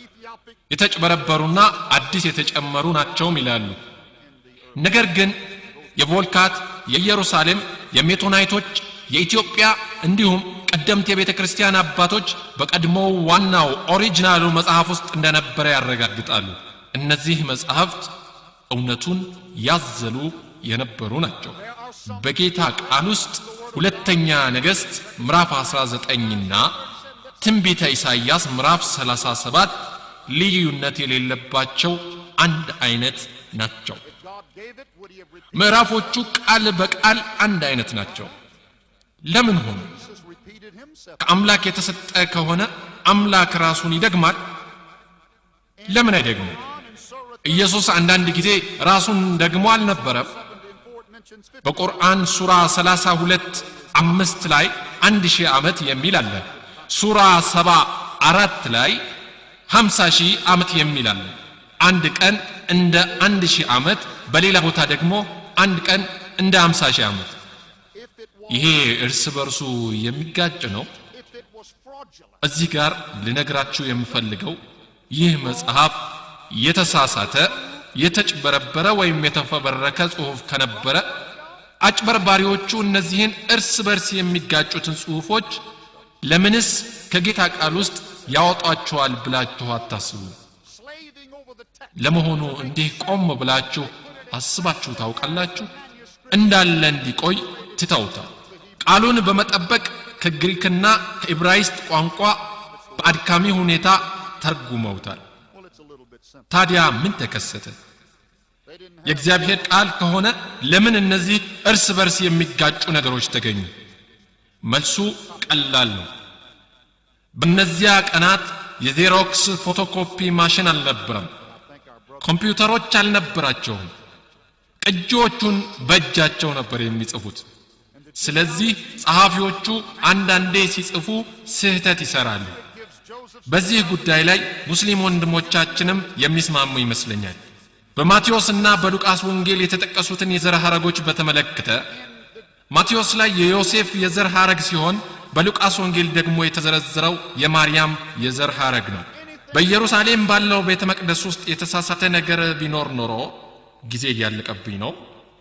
የተጭበረበሩና አዲስ የተጨመሩ ናቸውም ይላሉ ነገር ግን የቮልካት የኢየሩሳሌም የሜቶናይቶች የኢትዮጵያ እንዲሁም ቀደምት የቤተ ክርስቲያን አባቶች በቀድሞው ዋናው ኦሪጂናሉ መጽሐፍ ውስጥ እንደነበረ ያረጋግጣሉ እነዚህ መጽሐፍት እውነቱን ያዘሉ የነበሩ ናቸው በጌታ ቃል ውስጥ ሁለተኛ ነገሥት ምዕራፍ 19ና ትንቢተ ኢሳይያስ ምዕራፍ 37 ልዩነት የሌለባቸው አንድ አይነት ናቸው God gave it, would he have repeated? ምዕራፎቹ ቃል በቃል አንድ አይነት ናቸው ለምን ሆኑ Jesus repeated himself. ከአምላክ የተሰጠ ከሆነ አምላክ ራሱን ይደግማል ለምን አይደግምም ኢየሱስ አንዳንድ ጊዜ ራሱን ደግሞ አልነበረም mentions 50 በቁርአን ሱራ 32 አምስት ላይ አንድ ሺህ ዓመት የሚል አለ ሱራ ሰባ አራት ላይ 50 ሺህ ዓመት የሚል አለ አንድ ቀን እንደ አንድ ሺህ ዓመት በሌላ ቦታ ደግሞ አንድ ቀን እንደ 50 ሺህ ዓመት if it was ይሄ እርስ በርሱ የሚጋጭ ነው if it was fraudulent. እዚህ ጋር ልነግራችሁ የምፈልገው ይህ መጽሐፍ የተሳሳተ የተጭበረበረ ወይም የተፈበረከ ጽሑፍ ከነበረ አጭበርባሪዎቹ እነዚህን እርስ በርስ የሚጋጩትን ጽሑፎች ለምንስ ከጌታ ቃል ውስጥ ያወጧቸዋል ብላችሁ አታስቡ Slaving over the text. ለመሆኑ እንዲህ ቆም ብላችሁ አስባችሁ ታውቃላችሁ? እንዳለ እንዲቆይ ትተውታል። ቃሉን በመጠበቅ ከግሪክና ከዕብራይስጥ ቋንቋ በአድካሚ ሁኔታ ተርጉመውታል። Well, it's a little bit simple. ታዲያ ምን ተከሰተ? They didn't have የእግዚአብሔር ቃል ከሆነ ለምን እነዚህ እርስ በርስ የሚጋጩ ነገሮች ተገኙ? መልሱ ቀላል ነው። በእነዚያ ቀናት የዜሮክስ ፎቶኮፒ ማሽን አልነበረም። ኮምፒውተሮች አልነበራቸውም። ቅጂዎቹን በእጃቸው ነበር የሚጽፉት። ስለዚህ ጸሐፊዎቹ አንዳንዴ ሲጽፉ ስህተት ይሰራሉ። በዚህ ጉዳይ ላይ ሙስሊም ወንድሞቻችንም የሚስማሙ ይመስለኛል። በማቴዎስ እና በሉቃስ ወንጌል የተጠቀሱትን የዘር ሐረጎች በተመለከተ ማቴዎስ ላይ የዮሴፍ የዘር ሐረግ ሲሆን በሉቃስ ወንጌል ደግሞ የተዘረዘረው የማርያም የዘር ሐረግ ነው። በኢየሩሳሌም ባለው ቤተ መቅደስ ውስጥ የተሳሳተ ነገር ቢኖር ኖሮ ጊዜ እያለቀብኝ ነው።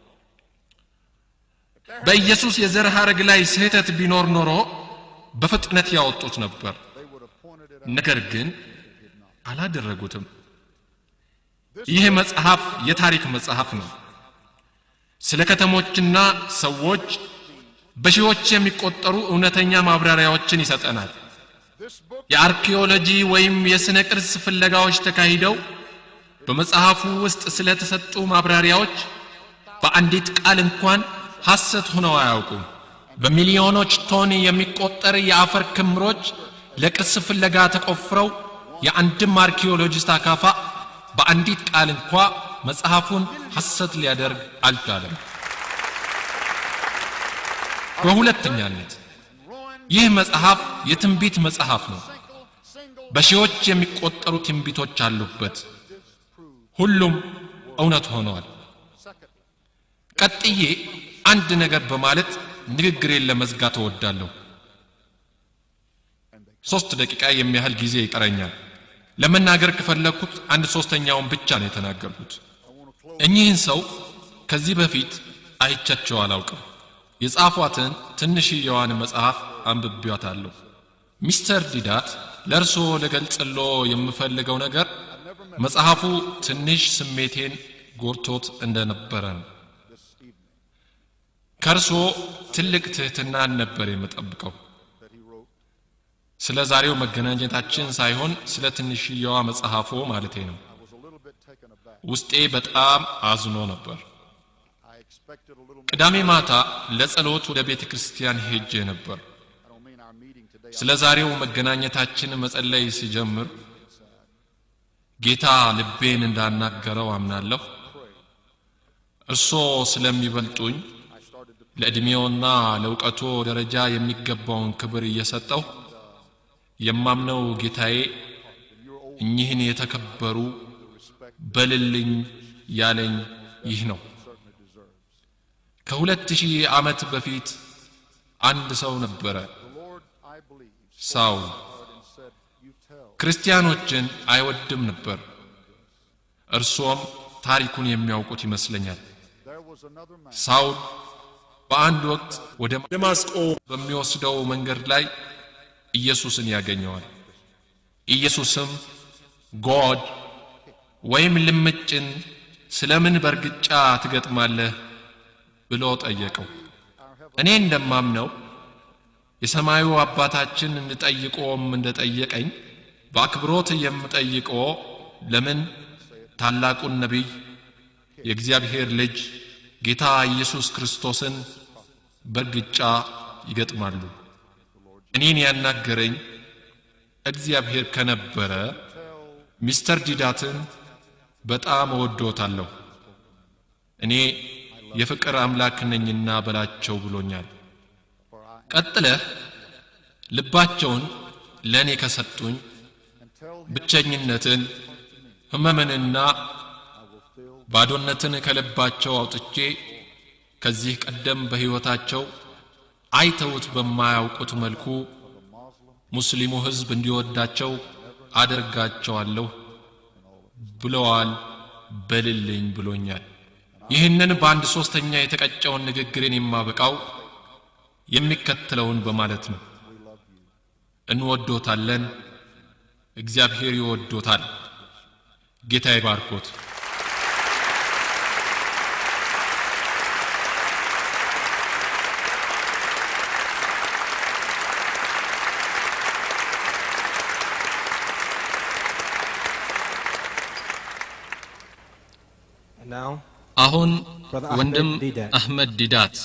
በኢየሱስ የዘር ሐረግ ላይ ስህተት ቢኖር ኖሮ በፍጥነት ያወጡት ነበር። ነገር ግን አላደረጉትም። ይህ መጽሐፍ የታሪክ መጽሐፍ ነው። ስለ ከተሞችና ሰዎች በሺዎች የሚቆጠሩ እውነተኛ ማብራሪያዎችን ይሰጠናል። የአርኪኦሎጂ ወይም የሥነ ቅርስ ፍለጋዎች ተካሂደው በመጽሐፉ ውስጥ ስለተሰጡ ማብራሪያዎች በአንዲት ቃል እንኳን ሐሰት ሆነው አያውቁም። በሚሊዮኖች ቶን የሚቆጠር የአፈር ክምሮች ለቅርስ ፍለጋ ተቆፍረው የአንድም አርኪኦሎጂስት አካፋ በአንዲት ቃል እንኳ መጽሐፉን ሐሰት ሊያደርግ አልቻለም። በሁለተኛነት ይህ መጽሐፍ የትንቢት መጽሐፍ ነው። በሺዎች የሚቆጠሩ ትንቢቶች አሉበት። ሁሉም እውነት ሆነዋል። ቀጥዬ አንድ ነገር በማለት ንግግሬን ለመዝጋት እወዳለሁ። ሶስት ደቂቃ የሚያህል ጊዜ ይቀረኛል። ለመናገር ከፈለግኩት አንድ ሶስተኛውን ብቻ ነው የተናገርኩት። እኚህን ሰው ከዚህ በፊት አይቻቸው አላውቅም። የጻፏትን ትንሽየዋን መጽሐፍ አንብቤዋታለሁ። ሚስተር ዲዳት ለእርስዎ ልገልጽሎ የምፈልገው ነገር መጽሐፉ ትንሽ ስሜቴን ጎርቶት እንደነበረ ነው። ከእርስዎ ትልቅ ትሕትናን ነበር የምጠብቀው። ስለ ዛሬው መገናኘታችን ሳይሆን ስለ ትንሽየዋ መጽሐፎ ማለቴ ነው። ውስጤ በጣም አዝኖ ነበር። I expected a little ቅዳሜ ማታ ለጸሎት ወደ ቤተ ክርስቲያን ሄጄ ነበር። I don't mean our meeting today. ስለ ዛሬው መገናኘታችን መጸለይ ሲጀምር ጌታ ልቤን እንዳናገረው አምናለሁ። እርሶ ስለሚበልጡኝ ለዕድሜውና ለእውቀቶ ደረጃ የሚገባውን ክብር እየሰጠው የማምነው ጌታዬ እኚህን የተከበሩ በልልኝ ያለኝ ይህ ነው። ከሁለት ሺህ ዓመት በፊት አንድ ሰው ነበረ፣ Lord, I believe, ሳውል። and said, You tell. ክርስቲያኖችን አይወድም ነበር። እርሶም ታሪኩን የሚያውቁት ይመስለኛል። There was another man ሳውል በአንድ ወቅት ወደ ደማስቆ በሚወስደው መንገድ ላይ ኢየሱስን ያገኘዋል። ኢየሱስም ጎድ ወይም ልምጭን ስለምን በእርግጫ ትገጥማለህ ብሎ ጠየቀው። እኔ እንደማምነው የሰማዩ አባታችን እንጠይቆም እንደጠየቀኝ በአክብሮት የምጠይቆ ለምን ታላቁን ነቢይ የእግዚአብሔር ልጅ ጌታ ኢየሱስ ክርስቶስን በእርግጫ ይገጥማሉ? እኔን ያናገረኝ እግዚአብሔር ከነበረ ሚስተር ዲዳትን በጣም እወዶታለሁ። እኔ የፍቅር አምላክ ነኝና በላቸው ብሎኛል። ቀጥለህ ልባቸውን ለእኔ ከሰጡኝ ብቸኝነትን፣ ሕመምንና ባዶነትን ከልባቸው አውጥቼ ከዚህ ቀደም በሕይወታቸው አይተውት በማያውቁት መልኩ ሙስሊሙ ሕዝብ እንዲወዳቸው አደርጋቸዋለሁ ብለዋል። በልልኝ ብሎኛል። ይህንን በአንድ ሶስተኛ የተቀጨውን ንግግርን የማበቃው የሚከተለውን በማለት ነው። እንወዶታለን፣ እግዚአብሔር ይወዶታል። ጌታ ይባርኮት። And now, አሁን Brother Ahmed ወንድም Didat. አህመድ ዲዳት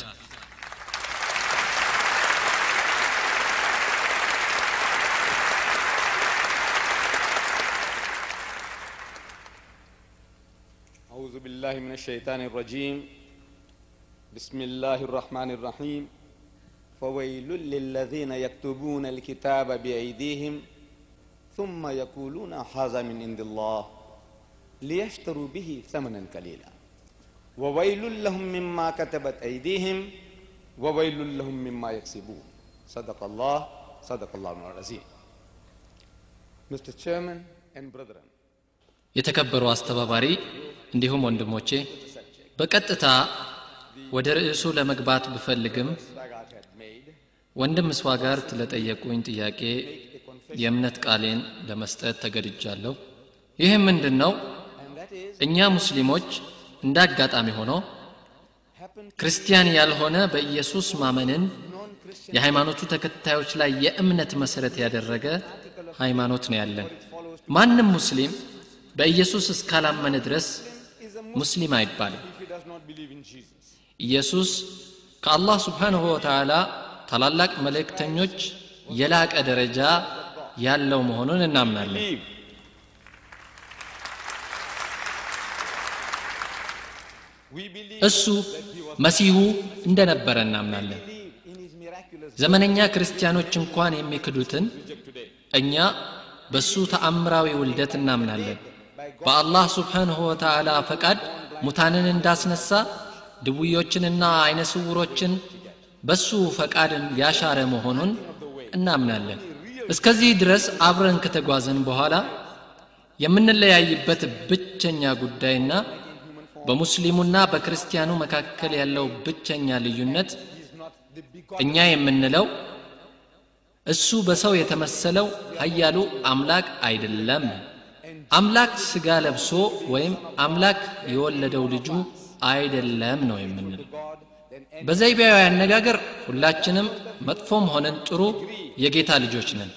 أعوذ بالله من الشيطان الرجيم بسم الله الرحمن الرحيم فويل للذين يكتبون الكتاب بأيديهم ثم يقولون هذا من عند الله ليشتروا به ثمنا قليلا وويل لهم مما كتبت أيديهم وويل لهم مما يكسبون صدق الله صدق الله العظيم Mr. Chairman and brethren የተከበሩ አስተባባሪ እንዲሁም ወንድሞቼ በቀጥታ ወደ ርዕሱ ለመግባት ብፈልግም Swagat had made ወንድም ስዋጋርት ለጠየቁኝ ጥያቄ የእምነት ቃሌን ለመስጠት ተገድጃለሁ ይህም ምንድን ነው and that is እኛ ሙስሊሞች እንደ አጋጣሚ ሆኖ happened ክርስቲያን ያልሆነ በኢየሱስ ማመንን non-Christian የሃይማኖቱ ተከታዮች ላይ የእምነት መሰረት ያደረገ ሃይማኖት ነው ያለን ማንም ሙስሊም በኢየሱስ እስካላመነ ድረስ ሙስሊም አይባልም if he does not believe in Jesus. ኢየሱስ ከአላህ ስብሓንሁ ወተዓላ ታላላቅ መልእክተኞች የላቀ ደረጃ ያለው መሆኑን እናምናለን Believe. We believe እሱ መሲሁ እንደነበረ እናምናለን in his miraculous ዘመነኛ ክርስቲያኖች እንኳን የሚክዱትን እኛ በእሱ ተአምራዊ ውልደት እናምናለን በአላህ ስብሓንሁ ወተዓላ ፈቃድ ሙታንን እንዳስነሳ ድውዮችንና አይነ ስውሮችን በሱ ፈቃድን ያሻረ መሆኑን እናምናለን እስከዚህ ድረስ አብረን ከተጓዘን በኋላ የምንለያይበት ብቸኛ ጉዳይና በሙስሊሙና በክርስቲያኑ መካከል ያለው ብቸኛ ልዩነት እኛ የምንለው እሱ በሰው የተመሰለው ኃያሉ አምላክ አይደለም አምላክ ስጋ ለብሶ ወይም አምላክ የወለደው ልጁ አይደለም ነው የምንለው በዘይቢያዊ አነጋገር ሁላችንም መጥፎም ሆነን ጥሩ የጌታ ልጆች ነን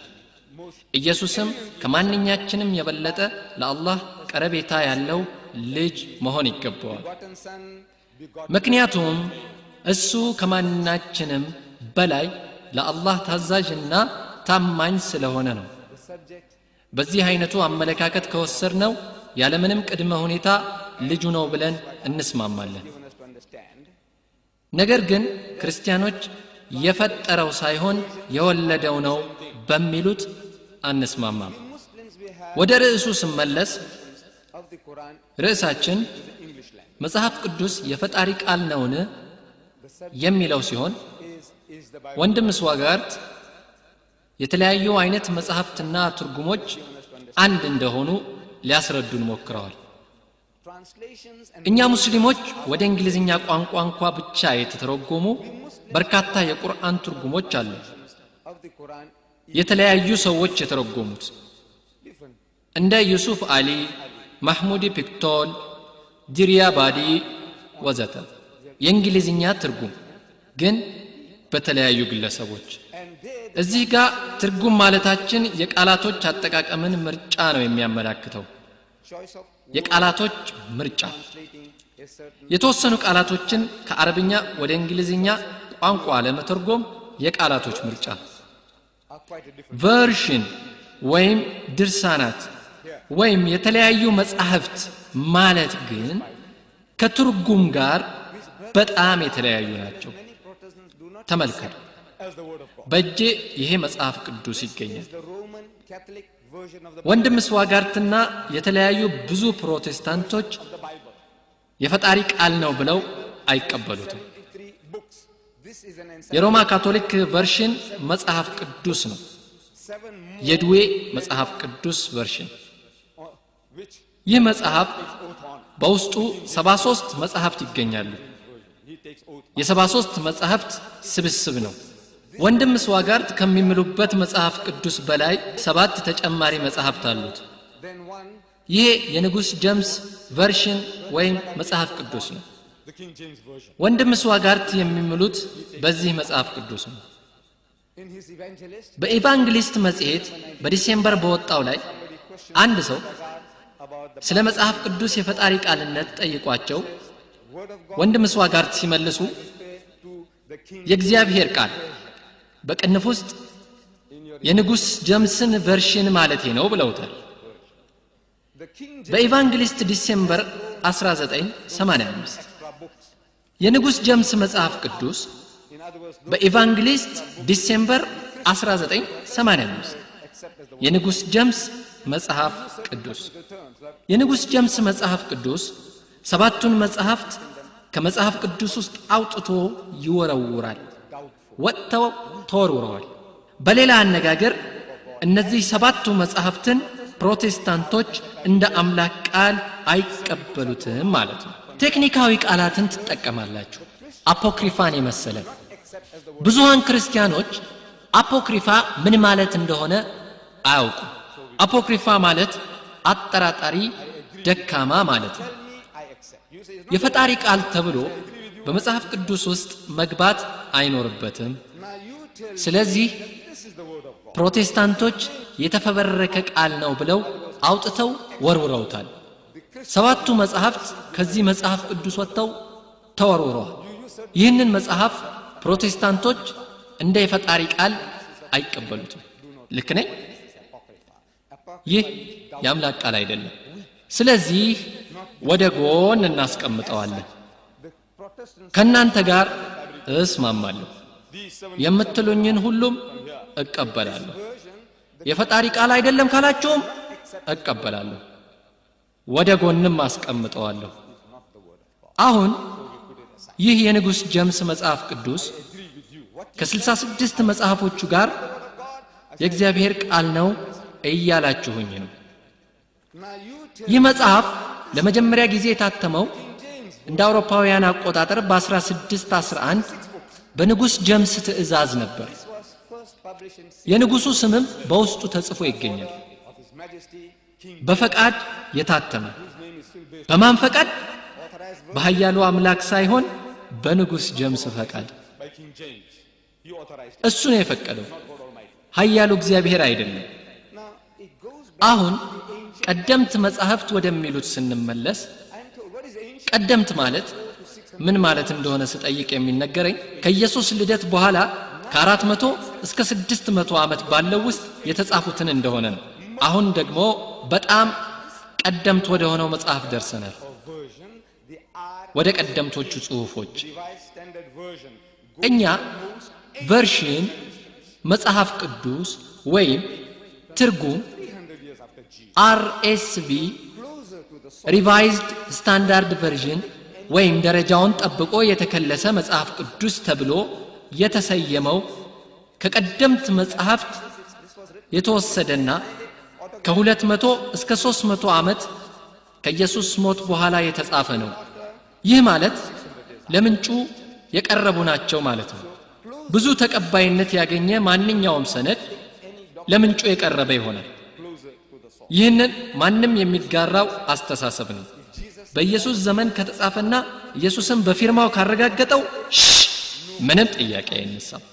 ኢየሱስም ከማንኛችንም የበለጠ ለአላህ ቀረቤታ ያለው ልጅ መሆን ይገባዋል begotten Son, begotten ምክንያቱም እሱ ከማናችንም በላይ ለአላህ ታዛዥና ታማኝ ስለሆነ ነው the subject በዚህ አይነቱ አመለካከት ከወሰድነው ያለምንም ቅድመ ሁኔታ ልጁ ነው ብለን እንስማማለን given us to understand. ነገር ግን ክርስቲያኖች የፈጠረው ሳይሆን የወለደው ነው በሚሉት አንስማማም Muslims we have ወደ ርዕሱ ስመለስ of the Quran ርዕሳችን the English language. መጽሐፍ ቅዱስ የፈጣሪ ቃል ነውን The subject የሚለው ሲሆን is, is the Bible ወንድም ስዋጋርት የተለያዩ አይነት መጽሐፍትና ትርጉሞች አንድ እንደሆኑ ሊያስረዱን ሞክረዋል translations and እኛ ሙስሊሞች ወደ እንግሊዝኛ ቋንቋ እንኳ ብቻ የተተረጎሙ በርካታ የቁርአን ትርጉሞች አሉ of the Quran የተለያዩ ሰዎች የተረጎሙት different. እንደ ዩሱፍ አሊ ማህሙድ ፒክቶል ዲሪያ ባዲ ወዘተ የእንግሊዝኛ ትርጉም ግን በተለያዩ ግለሰቦች And they, እዚህ ጋር ትርጉም ማለታችን የቃላቶች አጠቃቀምን ምርጫ ነው የሚያመላክተው choice of የቃላቶች ምርጫ translating a certain የተወሰኑ ቃላቶችን ከአረብኛ ወደ እንግሊዝኛ ቋንቋ ለመተርጎም የቃላቶች ምርጫ are quite a different. ቨርሽን ወይም ድርሳናት ወይም የተለያዩ መጻሕፍት ማለት ግን ከትርጉም ጋር በጣም የተለያዩ ናቸው Many Protestants do not ተመልከቱ as the word of God. በእጄ ይሄ መጽሐፍ ቅዱስ ይገኛል The Roman Catholic version of the, ወንድም ስዋጋርትና የተለያዩ ብዙ ፕሮቴስታንቶች the Bible. የፈጣሪ ቃል ነው ብለው አይቀበሉትም 73 books. This is an encyclopedia. የሮማ ካቶሊክ ቨርሽን መጽሐፍ ቅዱስ ነው Seven more የድዌ መጽሐፍ ቅዱስ ቨርሽን uh, which ይህ መጽሐፍ oath on. በውስጡ 73 መጽሐፍት ይገኛሉ He takes oath. የ73 መጽሐፍት ስብስብ ነው ወንድም ስዋጋርት ከሚምሉበት መጽሐፍ ቅዱስ በላይ ሰባት ተጨማሪ መጽሐፍት አሉት Then one ይሄ የንጉሥ ጀምስ ቨርሽን ወይም መጽሐፍ ቅዱስ ነው The King James Version. ወንድም ስዋጋርት የሚምሉት በዚህ መጽሐፍ ቅዱስ ነው In his evangelist, በኢቫንግሊስት መጽሔት በዲሴምበር በወጣው ላይ አንድ ሰው about the ስለ መጽሐፍ ቅዱስ የፈጣሪ ቃልነት ጠይቋቸው word of God ወንድም ስዋጋርት ሲመልሱ to the King የእግዚአብሔር ቃል በቅንፍ ውስጥ የንጉሥ ጀምስን ቨርሽን ማለቴ ነው ብለውታል the King James በኢቫንግሊስት ዲሴምበር 1985 extra books. የንጉሥ ጀምስ መጽሐፍ ቅዱስ In other words, those በኢቫንግሊስት ዲሴምበር 1985 except as the የንጉሥ ጀምስ መጽሐፍ ቅዱስ terms that የንጉሥ ጀምስ መጽሐፍ ቅዱስ ሰባቱን መጽሐፍት ከመጽሐፍ ቅዱስ ውስጥ አውጥቶ ይወረውራል ወጥተው ተወርውረዋል በሌላ አነጋገር እነዚህ ሰባቱ መጽሐፍትን ፕሮቴስታንቶች እንደ አምላክ ቃል አይቀበሉትም ማለት ነው ቴክኒካዊ ቃላትን ትጠቀማላችሁ አፖክሪፋን የመሰለ ብዙሃን ክርስቲያኖች አፖክሪፋ ምን ማለት እንደሆነ አያውቁም አፖክሪፋ ማለት አጠራጣሪ ደካማ ማለት ነው I accept. You say, it's የፈጣሪ ቃል ተብሎ በመጽሐፍ ቅዱስ ውስጥ መግባት አይኖርበትም now you tell ስለዚህ this is the word of God. ፕሮቴስታንቶች የተፈበረከ ቃል ነው ብለው አውጥተው ወርውረውታል ሰባቱ መጽሐፍት ከዚህ መጽሐፍ ቅዱስ ወጥተው ተወርውረዋል ይህንን መጽሐፍ ፕሮቴስታንቶች እንደ የፈጣሪ ቃል አይቀበሉትም ልክ ነኝ ይህ የአምላክ ቃል አይደለም ስለዚህ ወደ ጎን እናስቀምጠዋለን ከእናንተ ጋር እስማማለሁ የምትሉኝን ሁሉም እቀበላለሁ የፈጣሪ ቃል አይደለም ካላችሁም እቀበላለሁ ወደ ጎንም አስቀምጠዋለሁ አሁን ይህ የንጉሥ ጀምስ መጽሐፍ ቅዱስ ከ66 መጽሐፎቹ ጋር የእግዚአብሔር ቃል ነው እያላችሁኝ ነው Now you tell ይህ መጽሐፍ ለመጀመሪያ ጊዜ የታተመው እንደ አውሮፓውያን አቆጣጠር በ1611 በንጉሥ ጀምስ ትእዛዝ ነበር was first published in የንጉሡ ስምም በውስጡ ተጽፎ ይገኛል of His Majesty King በፈቃድ የታተመ በማን ፈቃድ በኃያሉ አምላክ ሳይሆን በንጉሥ ጀምስ ፈቃድ by King James. He authorized it. እሱ ነው የፈቀደው ኃያሉ እግዚአብሔር አይደለም Now it goes back. አሁን ቀደምት መጻሕፍት ወደሚሉት ስንመለስ I'm told what is ancient ቀደምት ማለት ምን ማለት እንደሆነ ስጠይቅ የሚነገረኝ ከኢየሱስ ልደት በኋላ ከአራት መቶ እስከ ስድስት መቶ ዓመት ባለው ውስጥ የተጻፉትን እንደሆነ ነው አሁን ደግሞ በጣም ቀደምት ወደ ሆነው መጽሐፍ ደርሰናል version, the R ወደ ቀደምቶቹ ጽሑፎች Revised Standard Version. እኛ ቨርሽን መጽሐፍ ቅዱስ ወይም ትርጉም 300 years after Jesus. አርኤስቪ Closer to the ሪቫይዝድ ስታንዳርድ ቨርዥን ወይም ደረጃውን ጠብቆ የተከለሰ መጽሐፍ ቅዱስ ተብሎ የተሰየመው ከቀደምት መጽሐፍት የተወሰደና ከሁለት መቶ እስከ ሦስት መቶ ዓመት ከኢየሱስ ሞት በኋላ የተጻፈ ነው ይህ ማለት ለምንጩ የቀረቡ ናቸው ማለት ነው ብዙ ተቀባይነት ያገኘ ማንኛውም ሰነድ ለምንጩ የቀረበ ይሆናል ይህንን ማንም የሚጋራው አስተሳሰብ ነው በኢየሱስ ዘመን ከተጻፈና ኢየሱስን በፊርማው ካረጋገጠው ሽ ምንም ጥያቄ አይነሳም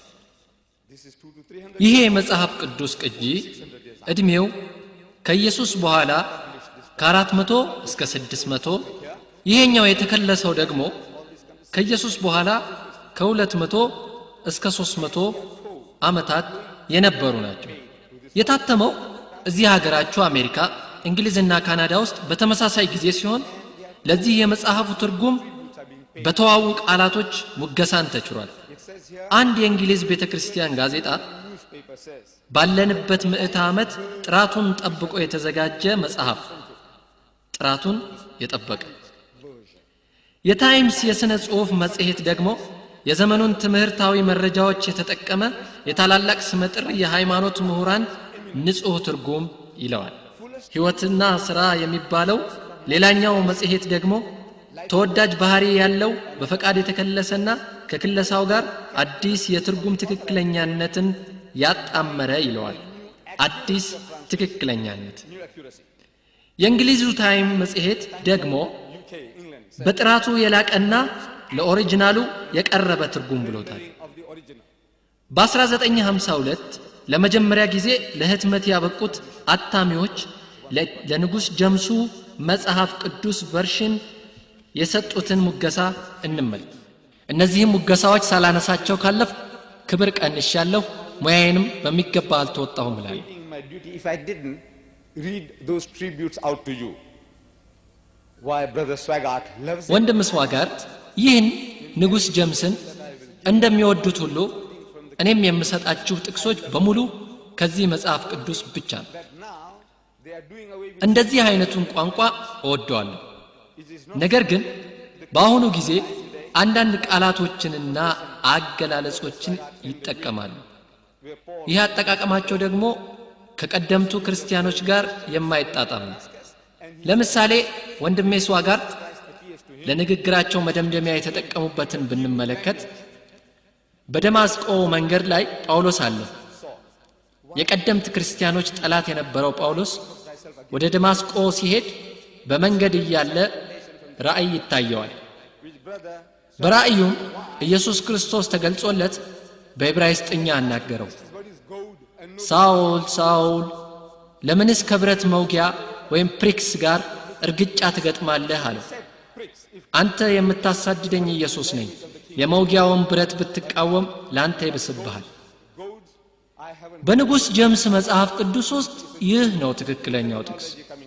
ይሄ የመጽሐፍ ቅዱስ ቅጂ ዕድሜው ከኢየሱስ በኋላ ከአራት መቶ እስከ ስድስት መቶ ይሄኛው የተከለሰው ደግሞ ከኢየሱስ በኋላ ከሁለት መቶ እስከ ሦስት መቶ ዓመታት የነበሩ ናቸው የታተመው እዚህ ሀገራችሁ አሜሪካ እንግሊዝና ካናዳ ውስጥ በተመሳሳይ ጊዜ ሲሆን ለዚህ የመጽሐፉ ትርጉም በተዋቡ ቃላቶች ሙገሳን ተችሯል አንድ የእንግሊዝ ቤተ ክርስቲያን ጋዜጣ newspaper says ባለንበት ምዕተ ዓመት ጥራቱን ጠብቆ የተዘጋጀ መጽሐፍ ጥራቱን የጠበቀ የታይምስ የሥነ ጽሑፍ መጽሔት ደግሞ የዘመኑን ትምህርታዊ መረጃዎች የተጠቀመ የታላላቅ ስመጥር የሃይማኖት ምሁራን ንጹሕ ትርጉም ይለዋል ሕይወትና ሥራ የሚባለው ሌላኛው መጽሔት ደግሞ ተወዳጅ ባህሪ ያለው በፈቃድ የተከለሰና ከክለሳው ጋር አዲስ የትርጉም ትክክለኛነትን ያጣመረ ይለዋል አዲስ ትክክለኛነት የእንግሊዙ ታይም መጽሔት ደግሞ UK, England, በጥራቱ የላቀና ለኦሪጂናሉ የቀረበ ትርጉም ብሎታል of the original. በ1952 ለመጀመሪያ ጊዜ ለህትመት ያበቁት አታሚዎች ለ- ለንጉሥ ጀምሱ መጽሐፍ ቅዱስ ቨርሽን የሰጡትን ሙገሳ እንመልክ እነዚህም ሙገሳዎች ሳላነሳቸው ካለፍ ክብር ቀንሻለሁ ሙያዬንም በሚገባ አልተወጣሁም እላለሁ Doing my duty if I didn't read those tributes out to you. Why Brother Swaggart loves it. ወንድም ስዋጋርት ይህን ንጉሥ ጀምስን እንደሚወዱት ሁሉ እኔም የምሰጣችሁ ጥቅሶች በሙሉ ከዚህ መጽሐፍ ቅዱስ ብቻ ነው That now they are doing away with እንደዚህ አይነቱን ቋንቋ እወደዋለሁ ነገር ግን በአሁኑ ጊዜ አንዳንድ ቃላቶችንና አገላለጾችን ይጠቀማሉ ይህ አጠቃቀማቸው ደግሞ ከቀደምቱ ክርስቲያኖች ጋር የማይጣጣም ነው ለምሳሌ ወንድሜ ስዋጋርት ለንግግራቸው መደምደሚያ የተጠቀሙበትን ብንመለከት በደማስቆ መንገድ ላይ ጳውሎስ አለ የቀደምት ክርስቲያኖች ጠላት የነበረው ጳውሎስ ወደ ደማስቆ ሲሄድ በመንገድ እያለ ራእይ ይታየዋል በራእዩም ኢየሱስ ክርስቶስ ተገልጾለት በዕብራይስጥኛ አናገረው ሳውል ሳውል ለምንስ ከብረት መውጊያ ወይም ፕሪክስ ጋር እርግጫ ትገጥማለህ አለው አንተ የምታሳድደኝ ኢየሱስ ነኝ የመውጊያውን ብረት ብትቃወም ለአንተ ይብስብሃል በንጉሥ ጀምስ መጽሐፍ ቅዱስ ውስጥ ይህ ነው ትክክለኛው ጥቅስ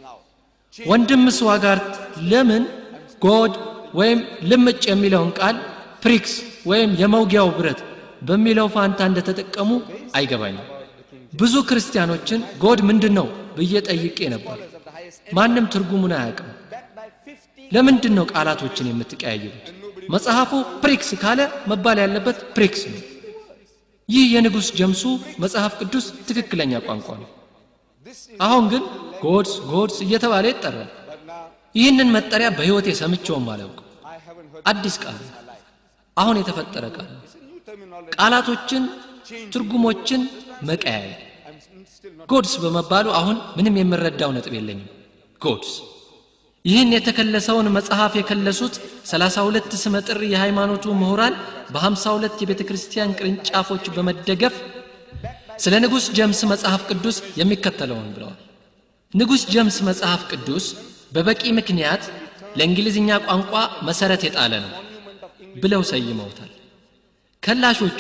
ወንድም ስዋጋርት ለምን ጎድ ወይም ልምጭ የሚለውን ቃል ፕሪክስ ወይም የመውጊያው ብረት በሚለው ፋንታ እንደተጠቀሙ አይገባኝም ብዙ ክርስቲያኖችን ጎድ ምንድን ነው ብዬ ጠይቄ ነበር ማንም ትርጉሙን አያውቅም ለምንድን ነው ቃላቶችን የምትቀያየሩት መጽሐፉ ፕሪክስ ካለ መባል ያለበት ፕሪክስ ነው ይህ የንጉሥ ጀምሱ መጽሐፍ ቅዱስ ትክክለኛ ቋንቋ ነው አሁን ግን ጎድስ ጎድስ እየተባለ ይጠራል ይህንን መጠሪያ በሕይወቴ ሰምቼውም አላውቅም አዲስ ቃል ነው። አሁን የተፈጠረ ቃል ነው። ቃላቶችን ትርጉሞችን መቀያየር ጎድስ በመባሉ አሁን ምንም የምረዳው ነጥብ የለኝም ጎድስ ይህን የተከለሰውን መጽሐፍ የከለሱት 32 ስመጥር የሃይማኖቱ ምሁራን በ52 የቤተ ክርስቲያን ቅርንጫፎች በመደገፍ ስለ ንጉሥ ጀምስ መጽሐፍ ቅዱስ የሚከተለውን ብለዋል ንጉሥ ጀምስ መጽሐፍ ቅዱስ በበቂ ምክንያት ለእንግሊዝኛ ቋንቋ መሰረት የጣለ ነው ብለው ሰይመውታል ከላሾቹ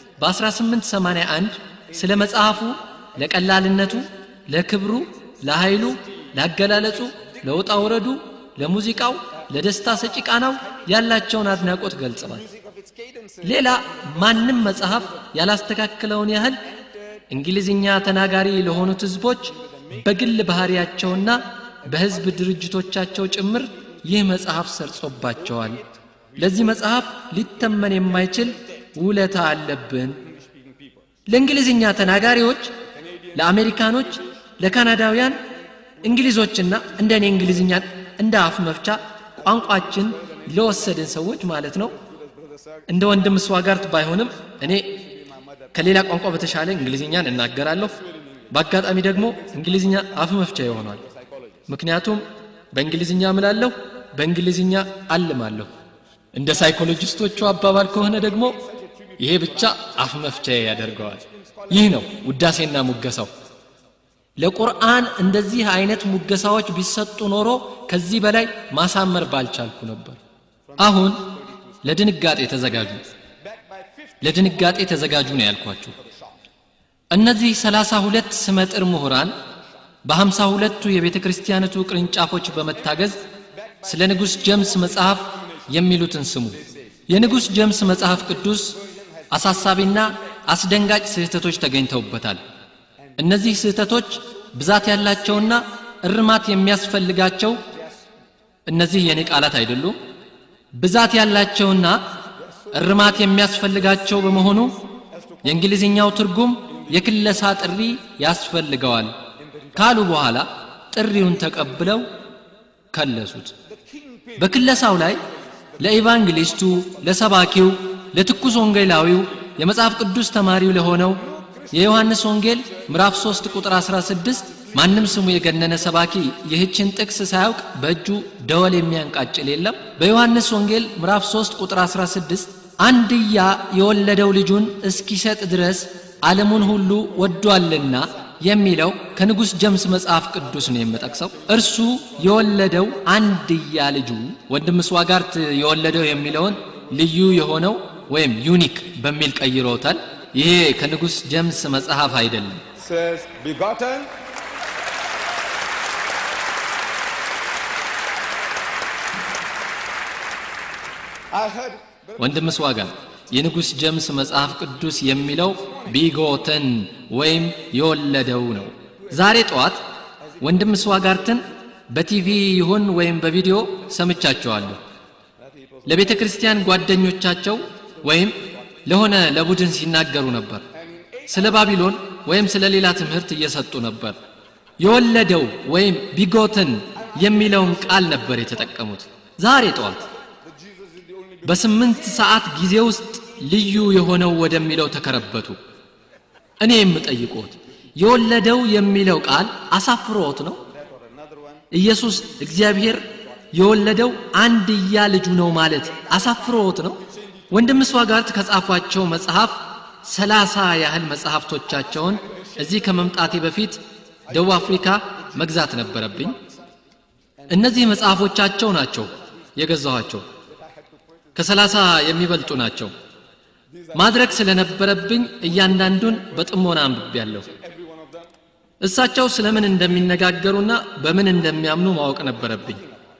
በ1881 ስለ መጽሐፉ ለቀላልነቱ ለክብሩ ለኃይሉ ላገላለጹ ለውጣ ውረዱ ለሙዚቃው ለደስታ ሰጪ ቃናው ያላቸውን አድናቆት ገልጸዋል ሌላ ማንም መጽሐፍ ያላስተካከለውን ያህል እንግሊዝኛ ተናጋሪ ለሆኑት ህዝቦች በግል ባህሪያቸውና በህዝብ ድርጅቶቻቸው ጭምር ይህ መጽሐፍ ሰርጾባቸዋል ለዚህ መጽሐፍ ሊተመን የማይችል ውለታ አለብን ለእንግሊዝኛ ተናጋሪዎች ለአሜሪካኖች ለካናዳውያን እንግሊዞችና እንደ እኔ እንግሊዝኛን እንደ አፍ መፍቻ ቋንቋችን ለወሰድን ሰዎች ማለት ነው እንደ ወንድም ስዋጋርት ባይሆንም እኔ ከሌላ ቋንቋ በተሻለ እንግሊዝኛን እናገራለሁ በአጋጣሚ ደግሞ እንግሊዝኛ አፍ መፍቻ ይሆኗል ምክንያቱም በእንግሊዝኛ ምላለሁ በእንግሊዝኛ አልማለሁ እንደ ሳይኮሎጂስቶቹ አባባል ከሆነ ደግሞ ይሄ ብቻ አፍ መፍቻ ያደርገዋል ይህ ነው ውዳሴና ሙገሳው ለቁርአን እንደዚህ አይነት ሙገሳዎች ቢሰጡ ኖሮ ከዚህ በላይ ማሳመር ባልቻልኩ ነበር አሁን ለድንጋጤ ተዘጋጁ ለድንጋጤ ተዘጋጁ ነው ያልኳችሁ እነዚህ ሰላሳ ሁለት ስመጥር ምሁራን በሀምሳ ሁለቱ የቤተ ክርስቲያነቱ ቅርንጫፎች በመታገዝ ስለ ንጉሥ ጀምስ መጽሐፍ የሚሉትን ስሙ የንጉሥ ጀምስ መጽሐፍ ቅዱስ አሳሳቢና አስደንጋጭ ስህተቶች ተገኝተውበታል እነዚህ ስህተቶች ብዛት ያላቸውና እርማት የሚያስፈልጋቸው እነዚህ የኔ ቃላት አይደሉም ብዛት ያላቸውና እርማት የሚያስፈልጋቸው በመሆኑ የእንግሊዝኛው ትርጉም የክለሳ ጥሪ ያስፈልገዋል ካሉ በኋላ ጥሪውን ተቀብለው ከለሱት በክለሳው ላይ ለኢቫንጌሊስቱ ለሰባኪው ለትኩስ ወንጌላዊው የመጽሐፍ ቅዱስ ተማሪው ለሆነው የዮሐንስ ወንጌል ምዕራፍ 3 ቁጥር 16 ማንም ስሙ የገነነ ሰባኪ ይህችን ጥቅስ ሳያውቅ በእጁ ደወል የሚያንቃጭል የለም በዮሐንስ ወንጌል ምዕራፍ 3 ቁጥር 16 አንድያ የወለደው ልጁን እስኪሰጥ ድረስ ዓለሙን ሁሉ ወዷልና የሚለው ከንጉሥ ጀምስ መጽሐፍ ቅዱስ ነው የምጠቅሰው እርሱ የወለደው አንድያ ልጁ ወንድም ስዋጋርት የወለደው የሚለውን ልዩ የሆነው ወይም ዩኒክ በሚል ቀይሮታል ይሄ ከንጉሥ ጀምስ መጽሐፍ አይደለም says begotten I heard ወንድም ስዋጋ የንጉሥ ጀምስ መጽሐፍ ቅዱስ የሚለው ቢጎተን ወይም የወለደው ነው ዛሬ ጠዋት ወንድም ስዋጋርትን በቲቪ ይሁን ወይም በቪዲዮ ሰምቻቸዋለሁ ለቤተ ክርስቲያን ጓደኞቻቸው ወይም ለሆነ ለቡድን ሲናገሩ ነበር ስለ ባቢሎን ወይም ስለ ሌላ ትምህርት እየሰጡ ነበር የወለደው ወይም ቢጎትን የሚለውን ቃል ነበር የተጠቀሙት ዛሬ ጠዋት በስምንት ሰዓት ጊዜ ውስጥ ልዩ የሆነው ወደሚለው ተከረበቱ እኔ የምጠይቆት የወለደው የሚለው ቃል አሳፍሮት ነው ኢየሱስ እግዚአብሔር የወለደው አንድያ ልጁ ነው ማለት አሳፍሮት ነው ወንድም ስዋጋርት ከጻፏቸው መጽሐፍ ሰላሳ ያህል መጽሐፍቶቻቸውን እዚህ ከመምጣቴ በፊት ደቡብ አፍሪካ መግዛት ነበረብኝ እነዚህ መጽሐፎቻቸው ናቸው የገዛኋቸው ከሰላሳ የሚበልጡ ናቸው ማድረግ ስለነበረብኝ እያንዳንዱን በጥሞና አንብቤያለሁ እሳቸው ስለምን እንደሚነጋገሩና በምን እንደሚያምኑ ማወቅ ነበረብኝ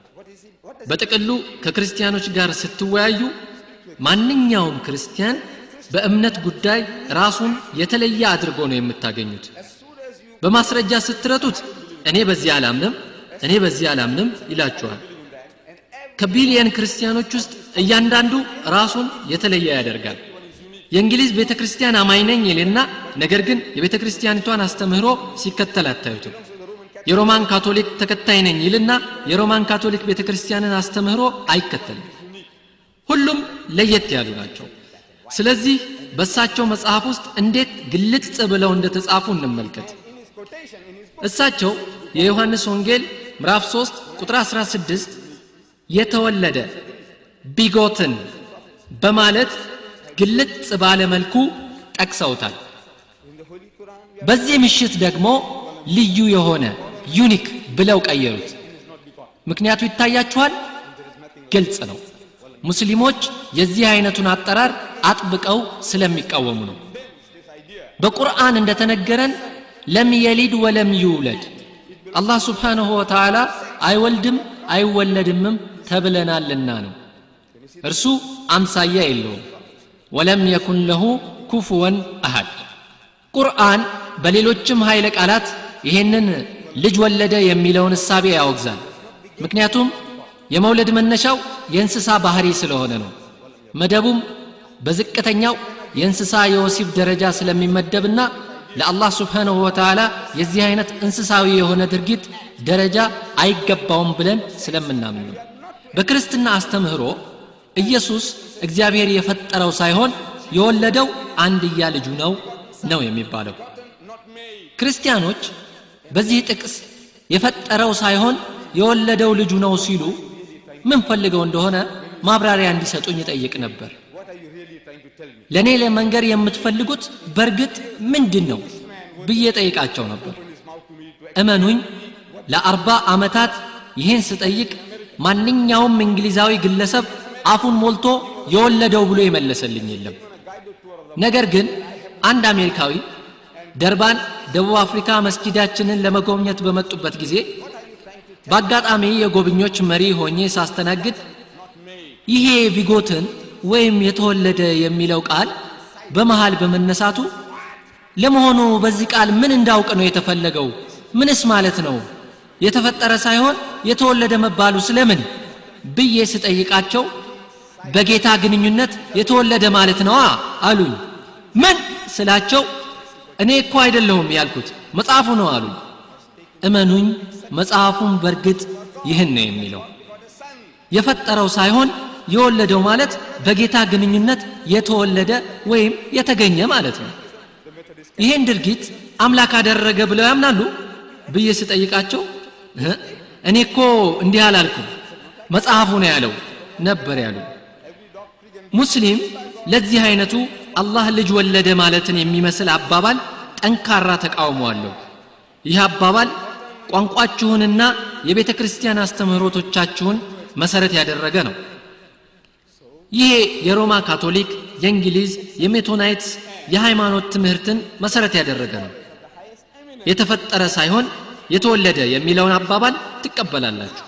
በጥቅሉ ከክርስቲያኖች ጋር ስትወያዩ ማንኛውም ክርስቲያን በእምነት ጉዳይ ራሱን የተለየ አድርጎ ነው የምታገኙት በማስረጃ ስትረቱት እኔ በዚህ አላምንም እኔ በዚህ አላምንም ይላችኋል ከቢሊየን ክርስቲያኖች ውስጥ እያንዳንዱ ራሱን የተለየ ያደርጋል የእንግሊዝ ቤተ ክርስቲያን አማኝ ነኝ ይልና ነገር ግን የቤተ ክርስቲያኒቷን አስተምህሮ ሲከተል አታዩትም የሮማን ካቶሊክ ተከታይ ነኝ ይልና የሮማን ካቶሊክ ቤተ ክርስቲያንን አስተምህሮ አይከተልም ሁሉም ለየት ያሉ ናቸው ስለዚህ በእሳቸው መጽሐፍ ውስጥ እንዴት ግልጽ ብለው እንደተጻፉ እንመልከት እሳቸው የዮሐንስ ወንጌል ምዕራፍ 3 ቁጥር 16 የተወለደ ቢጎትን በማለት ግልጽ ባለ መልኩ ጠቅሰውታል በዚህ ምሽት ደግሞ ልዩ የሆነ ዩኒክ ብለው ቀየሩት ምክንያቱ ይታያችኋል ግልጽ ነው ሙስሊሞች የዚህ አይነቱን አጠራር አጥብቀው ስለሚቃወሙ ነው በቁርአን እንደተነገረን ለም የሊድ ወለም ይውለድ አላህ ስብሓንሁ ወተዓላ አይወልድም አይወለድምም ተብለናልና ነው እርሱ አምሳያ የለውም ወለም የኩን ለሁ ኩፍወን አሃድ ቁርአን በሌሎችም ኃይለ ቃላት ይሄንን ልጅ ወለደ የሚለውን እሳቤ ያወግዛል ምክንያቱም የመውለድ መነሻው የእንስሳ ባህሪ ስለሆነ ነው መደቡም በዝቅተኛው የእንስሳ የወሲብ ደረጃ ስለሚመደብና ለአላህ ስብሓንሁ ወተዓላ የዚህ አይነት እንስሳዊ የሆነ ድርጊት ደረጃ አይገባውም ብለን ስለምናምን ነው በክርስትና አስተምህሮ ኢየሱስ እግዚአብሔር የፈጠረው ሳይሆን የወለደው አንድያ ልጁ ነው ነው የሚባለው ክርስቲያኖች በዚህ ጥቅስ የፈጠረው ሳይሆን የወለደው ልጁ ነው ሲሉ ምን ፈልገው እንደሆነ ማብራሪያ እንዲሰጡኝ ይጠይቅ ነበር ለእኔ ለመንገር የምትፈልጉት በእርግጥ ምንድን ነው ብዬ ጠይቃቸው ነበር እመኑኝ ለአርባ ዓመታት ይህን ስጠይቅ ማንኛውም እንግሊዛዊ ግለሰብ አፉን ሞልቶ የወለደው ብሎ የመለሰልኝ የለም ነገር ግን አንድ አሜሪካዊ ደርባን ደቡብ አፍሪካ መስጊዳችንን ለመጎብኘት በመጡበት ጊዜ በአጋጣሚ የጎብኞች መሪ ሆኜ ሳስተናግድ ይሄ ቢጎትን ወይም የተወለደ የሚለው ቃል በመሃል በመነሳቱ ለመሆኑ በዚህ ቃል ምን እንዳውቅ ነው የተፈለገው ምንስ ማለት ነው የተፈጠረ ሳይሆን የተወለደ መባሉ ስለምን ብዬ ስጠይቃቸው በጌታ ግንኙነት የተወለደ ማለት ነዋ አሉኝ ምን ስላቸው እኔ እኮ አይደለሁም ያልኩት መጽሐፉ ነው አሉኝ እመኑኝ መጽሐፉን በእርግጥ ይህን ነው የሚለው የፈጠረው ሳይሆን የወለደው ማለት በጌታ ግንኙነት የተወለደ ወይም የተገኘ ማለት ነው ይህን ድርጊት አምላክ አደረገ ብለው ያምናሉ ብዬ ስጠይቃቸው "እህ፣ እኔ እኮ እንዲህ አላልኩም መጽሐፉ ነው ያለው ነበር ያሉ ሙስሊም ለዚህ አይነቱ አላህ ልጅ ወለደ ማለትን የሚመስል አባባል ጠንካራ ተቃውሞ አለው ይህ አባባል ቋንቋችሁንና የቤተ ክርስቲያን አስተምህሮቶቻችሁን መሰረት ያደረገ ነው ይሄ የሮማ ካቶሊክ የእንግሊዝ የሜቶናይትስ የሃይማኖት ትምህርትን መሰረት ያደረገ ነው የተፈጠረ ሳይሆን የተወለደ የሚለውን አባባል ትቀበላላችሁ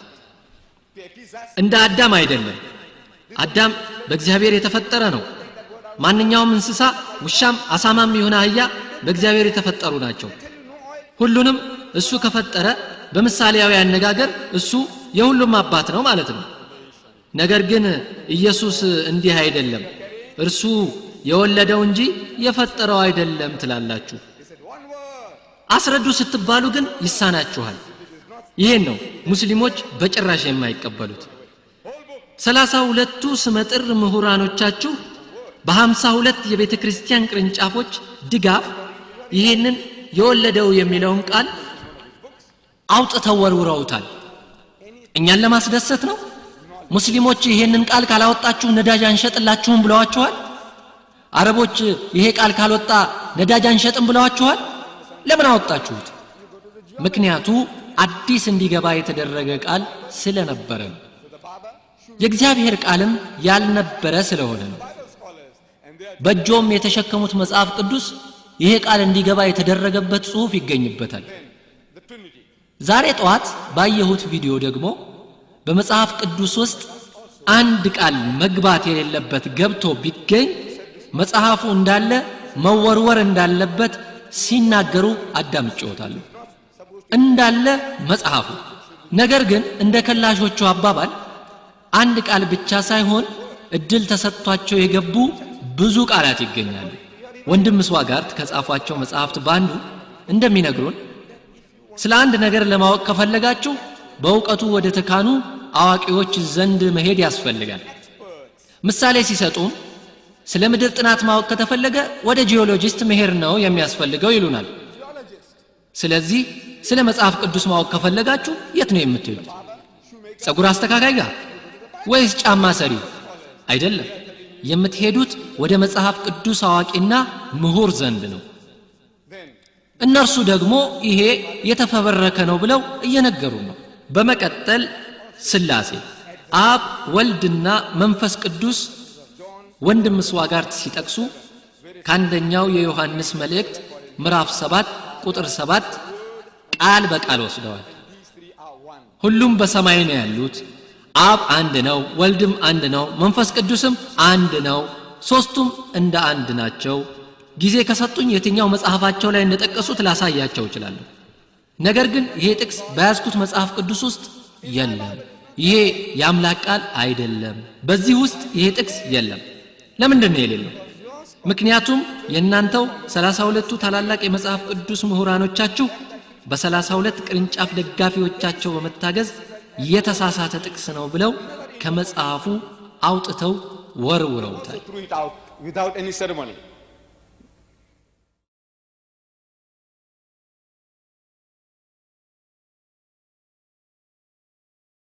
እንደ አዳም አይደለም አዳም በእግዚአብሔር የተፈጠረ ነው ማንኛውም እንስሳ ውሻም አሳማም የሆነ አህያ በእግዚአብሔር የተፈጠሩ ናቸው ሁሉንም እሱ ከፈጠረ በምሳሌያዊ አነጋገር እሱ የሁሉም አባት ነው ማለት ነው ነገር ግን ኢየሱስ እንዲህ አይደለም እርሱ የወለደው እንጂ የፈጠረው አይደለም ትላላችሁ አስረዱ ስትባሉ ግን ይሳናችኋል ይሄን ነው ሙስሊሞች በጭራሽ የማይቀበሉት ሰላሳ ሁለቱ ስመጥር ምሁራኖቻችሁ በሀምሳ ሁለት የቤተ ክርስቲያን ቅርንጫፎች ድጋፍ ይሄንን የወለደው የሚለውን ቃል አውጥተው ወርውረውታል እኛን ለማስደሰት ነው ሙስሊሞች ይሄንን ቃል ካላወጣችሁ ነዳጅ አንሸጥላችሁም ብለዋችኋል አረቦች ይሄ ቃል ካልወጣ ነዳጅ አንሸጥም ብለዋችኋል ለምን አወጣችሁት ምክንያቱ አዲስ እንዲገባ የተደረገ ቃል ስለነበረ ነው የእግዚአብሔር ቃልም ያልነበረ ስለሆነ ነው በእጆም የተሸከሙት መጽሐፍ ቅዱስ ይሄ ቃል እንዲገባ የተደረገበት ጽሑፍ ይገኝበታል ዛሬ ጠዋት ባየሁት ቪዲዮ ደግሞ በመጽሐፍ ቅዱስ ውስጥ አንድ ቃል መግባት የሌለበት ገብቶ ቢገኝ መጽሐፉ እንዳለ መወርወር እንዳለበት ሲናገሩ አዳምጬዎታለሁ እንዳለ መጽሐፉ ነገር ግን እንደ ከላሾቹ አባባል አንድ ቃል ብቻ ሳይሆን እድል ተሰጥቷቸው የገቡ ብዙ ቃላት ይገኛሉ ወንድም ስዋጋርት ከጻፏቸው መጽሐፍት በአንዱ እንደሚነግሩን ስለ አንድ ነገር ለማወቅ ከፈለጋችሁ በእውቀቱ ወደ ተካኑ አዋቂዎች ዘንድ መሄድ ያስፈልጋል ምሳሌ ሲሰጡም ስለ ምድር ጥናት ማወቅ ከተፈለገ ወደ ጂኦሎጂስት መሄድ ነው የሚያስፈልገው ይሉናል ስለዚህ ስለ መጽሐፍ ቅዱስ ማወቅ ከፈለጋችሁ የት ነው የምትሄዱት ጸጉር አስተካካይ ጋር ወይስ ጫማ ሰሪ አይደለም የምትሄዱት ወደ መጽሐፍ ቅዱስ አዋቂና ምሁር ዘንድ ነው እነርሱ ደግሞ ይሄ የተፈበረከ ነው ብለው እየነገሩ ነው በመቀጠል ስላሴ አብ ወልድና መንፈስ ቅዱስ ወንድም ስዋጋርት ሲጠቅሱ ከአንደኛው የዮሐንስ መልእክት ምዕራፍ 7 ቁጥር 7 ቃል በቃል ወስደዋል ሁሉም በሰማይ ነው ያሉት አብ አንድ ነው ወልድም አንድ ነው መንፈስ ቅዱስም አንድ ነው ሶስቱም እንደ አንድ ናቸው ጊዜ ከሰጡኝ የትኛው መጽሐፋቸው ላይ እንደጠቀሱት ላሳያቸው እችላለሁ ነገር ግን ይሄ ጥቅስ በያዝኩት መጽሐፍ ቅዱስ ውስጥ የለም ይሄ የአምላክ ቃል አይደለም በዚህ ውስጥ ይሄ ጥቅስ የለም ለምንድን ነው የሌለው ምክንያቱም የእናንተው ሰላሳ ሁለቱ ታላላቅ የመጽሐፍ ቅዱስ ምሁራኖቻችሁ በሰላሳ ሁለት ቅርንጫፍ ደጋፊዎቻቸው በመታገዝ የተሳሳተ ጥቅስ ነው ብለው ከመጽሐፉ አውጥተው ወርውረውታል threw it out without any ceremony.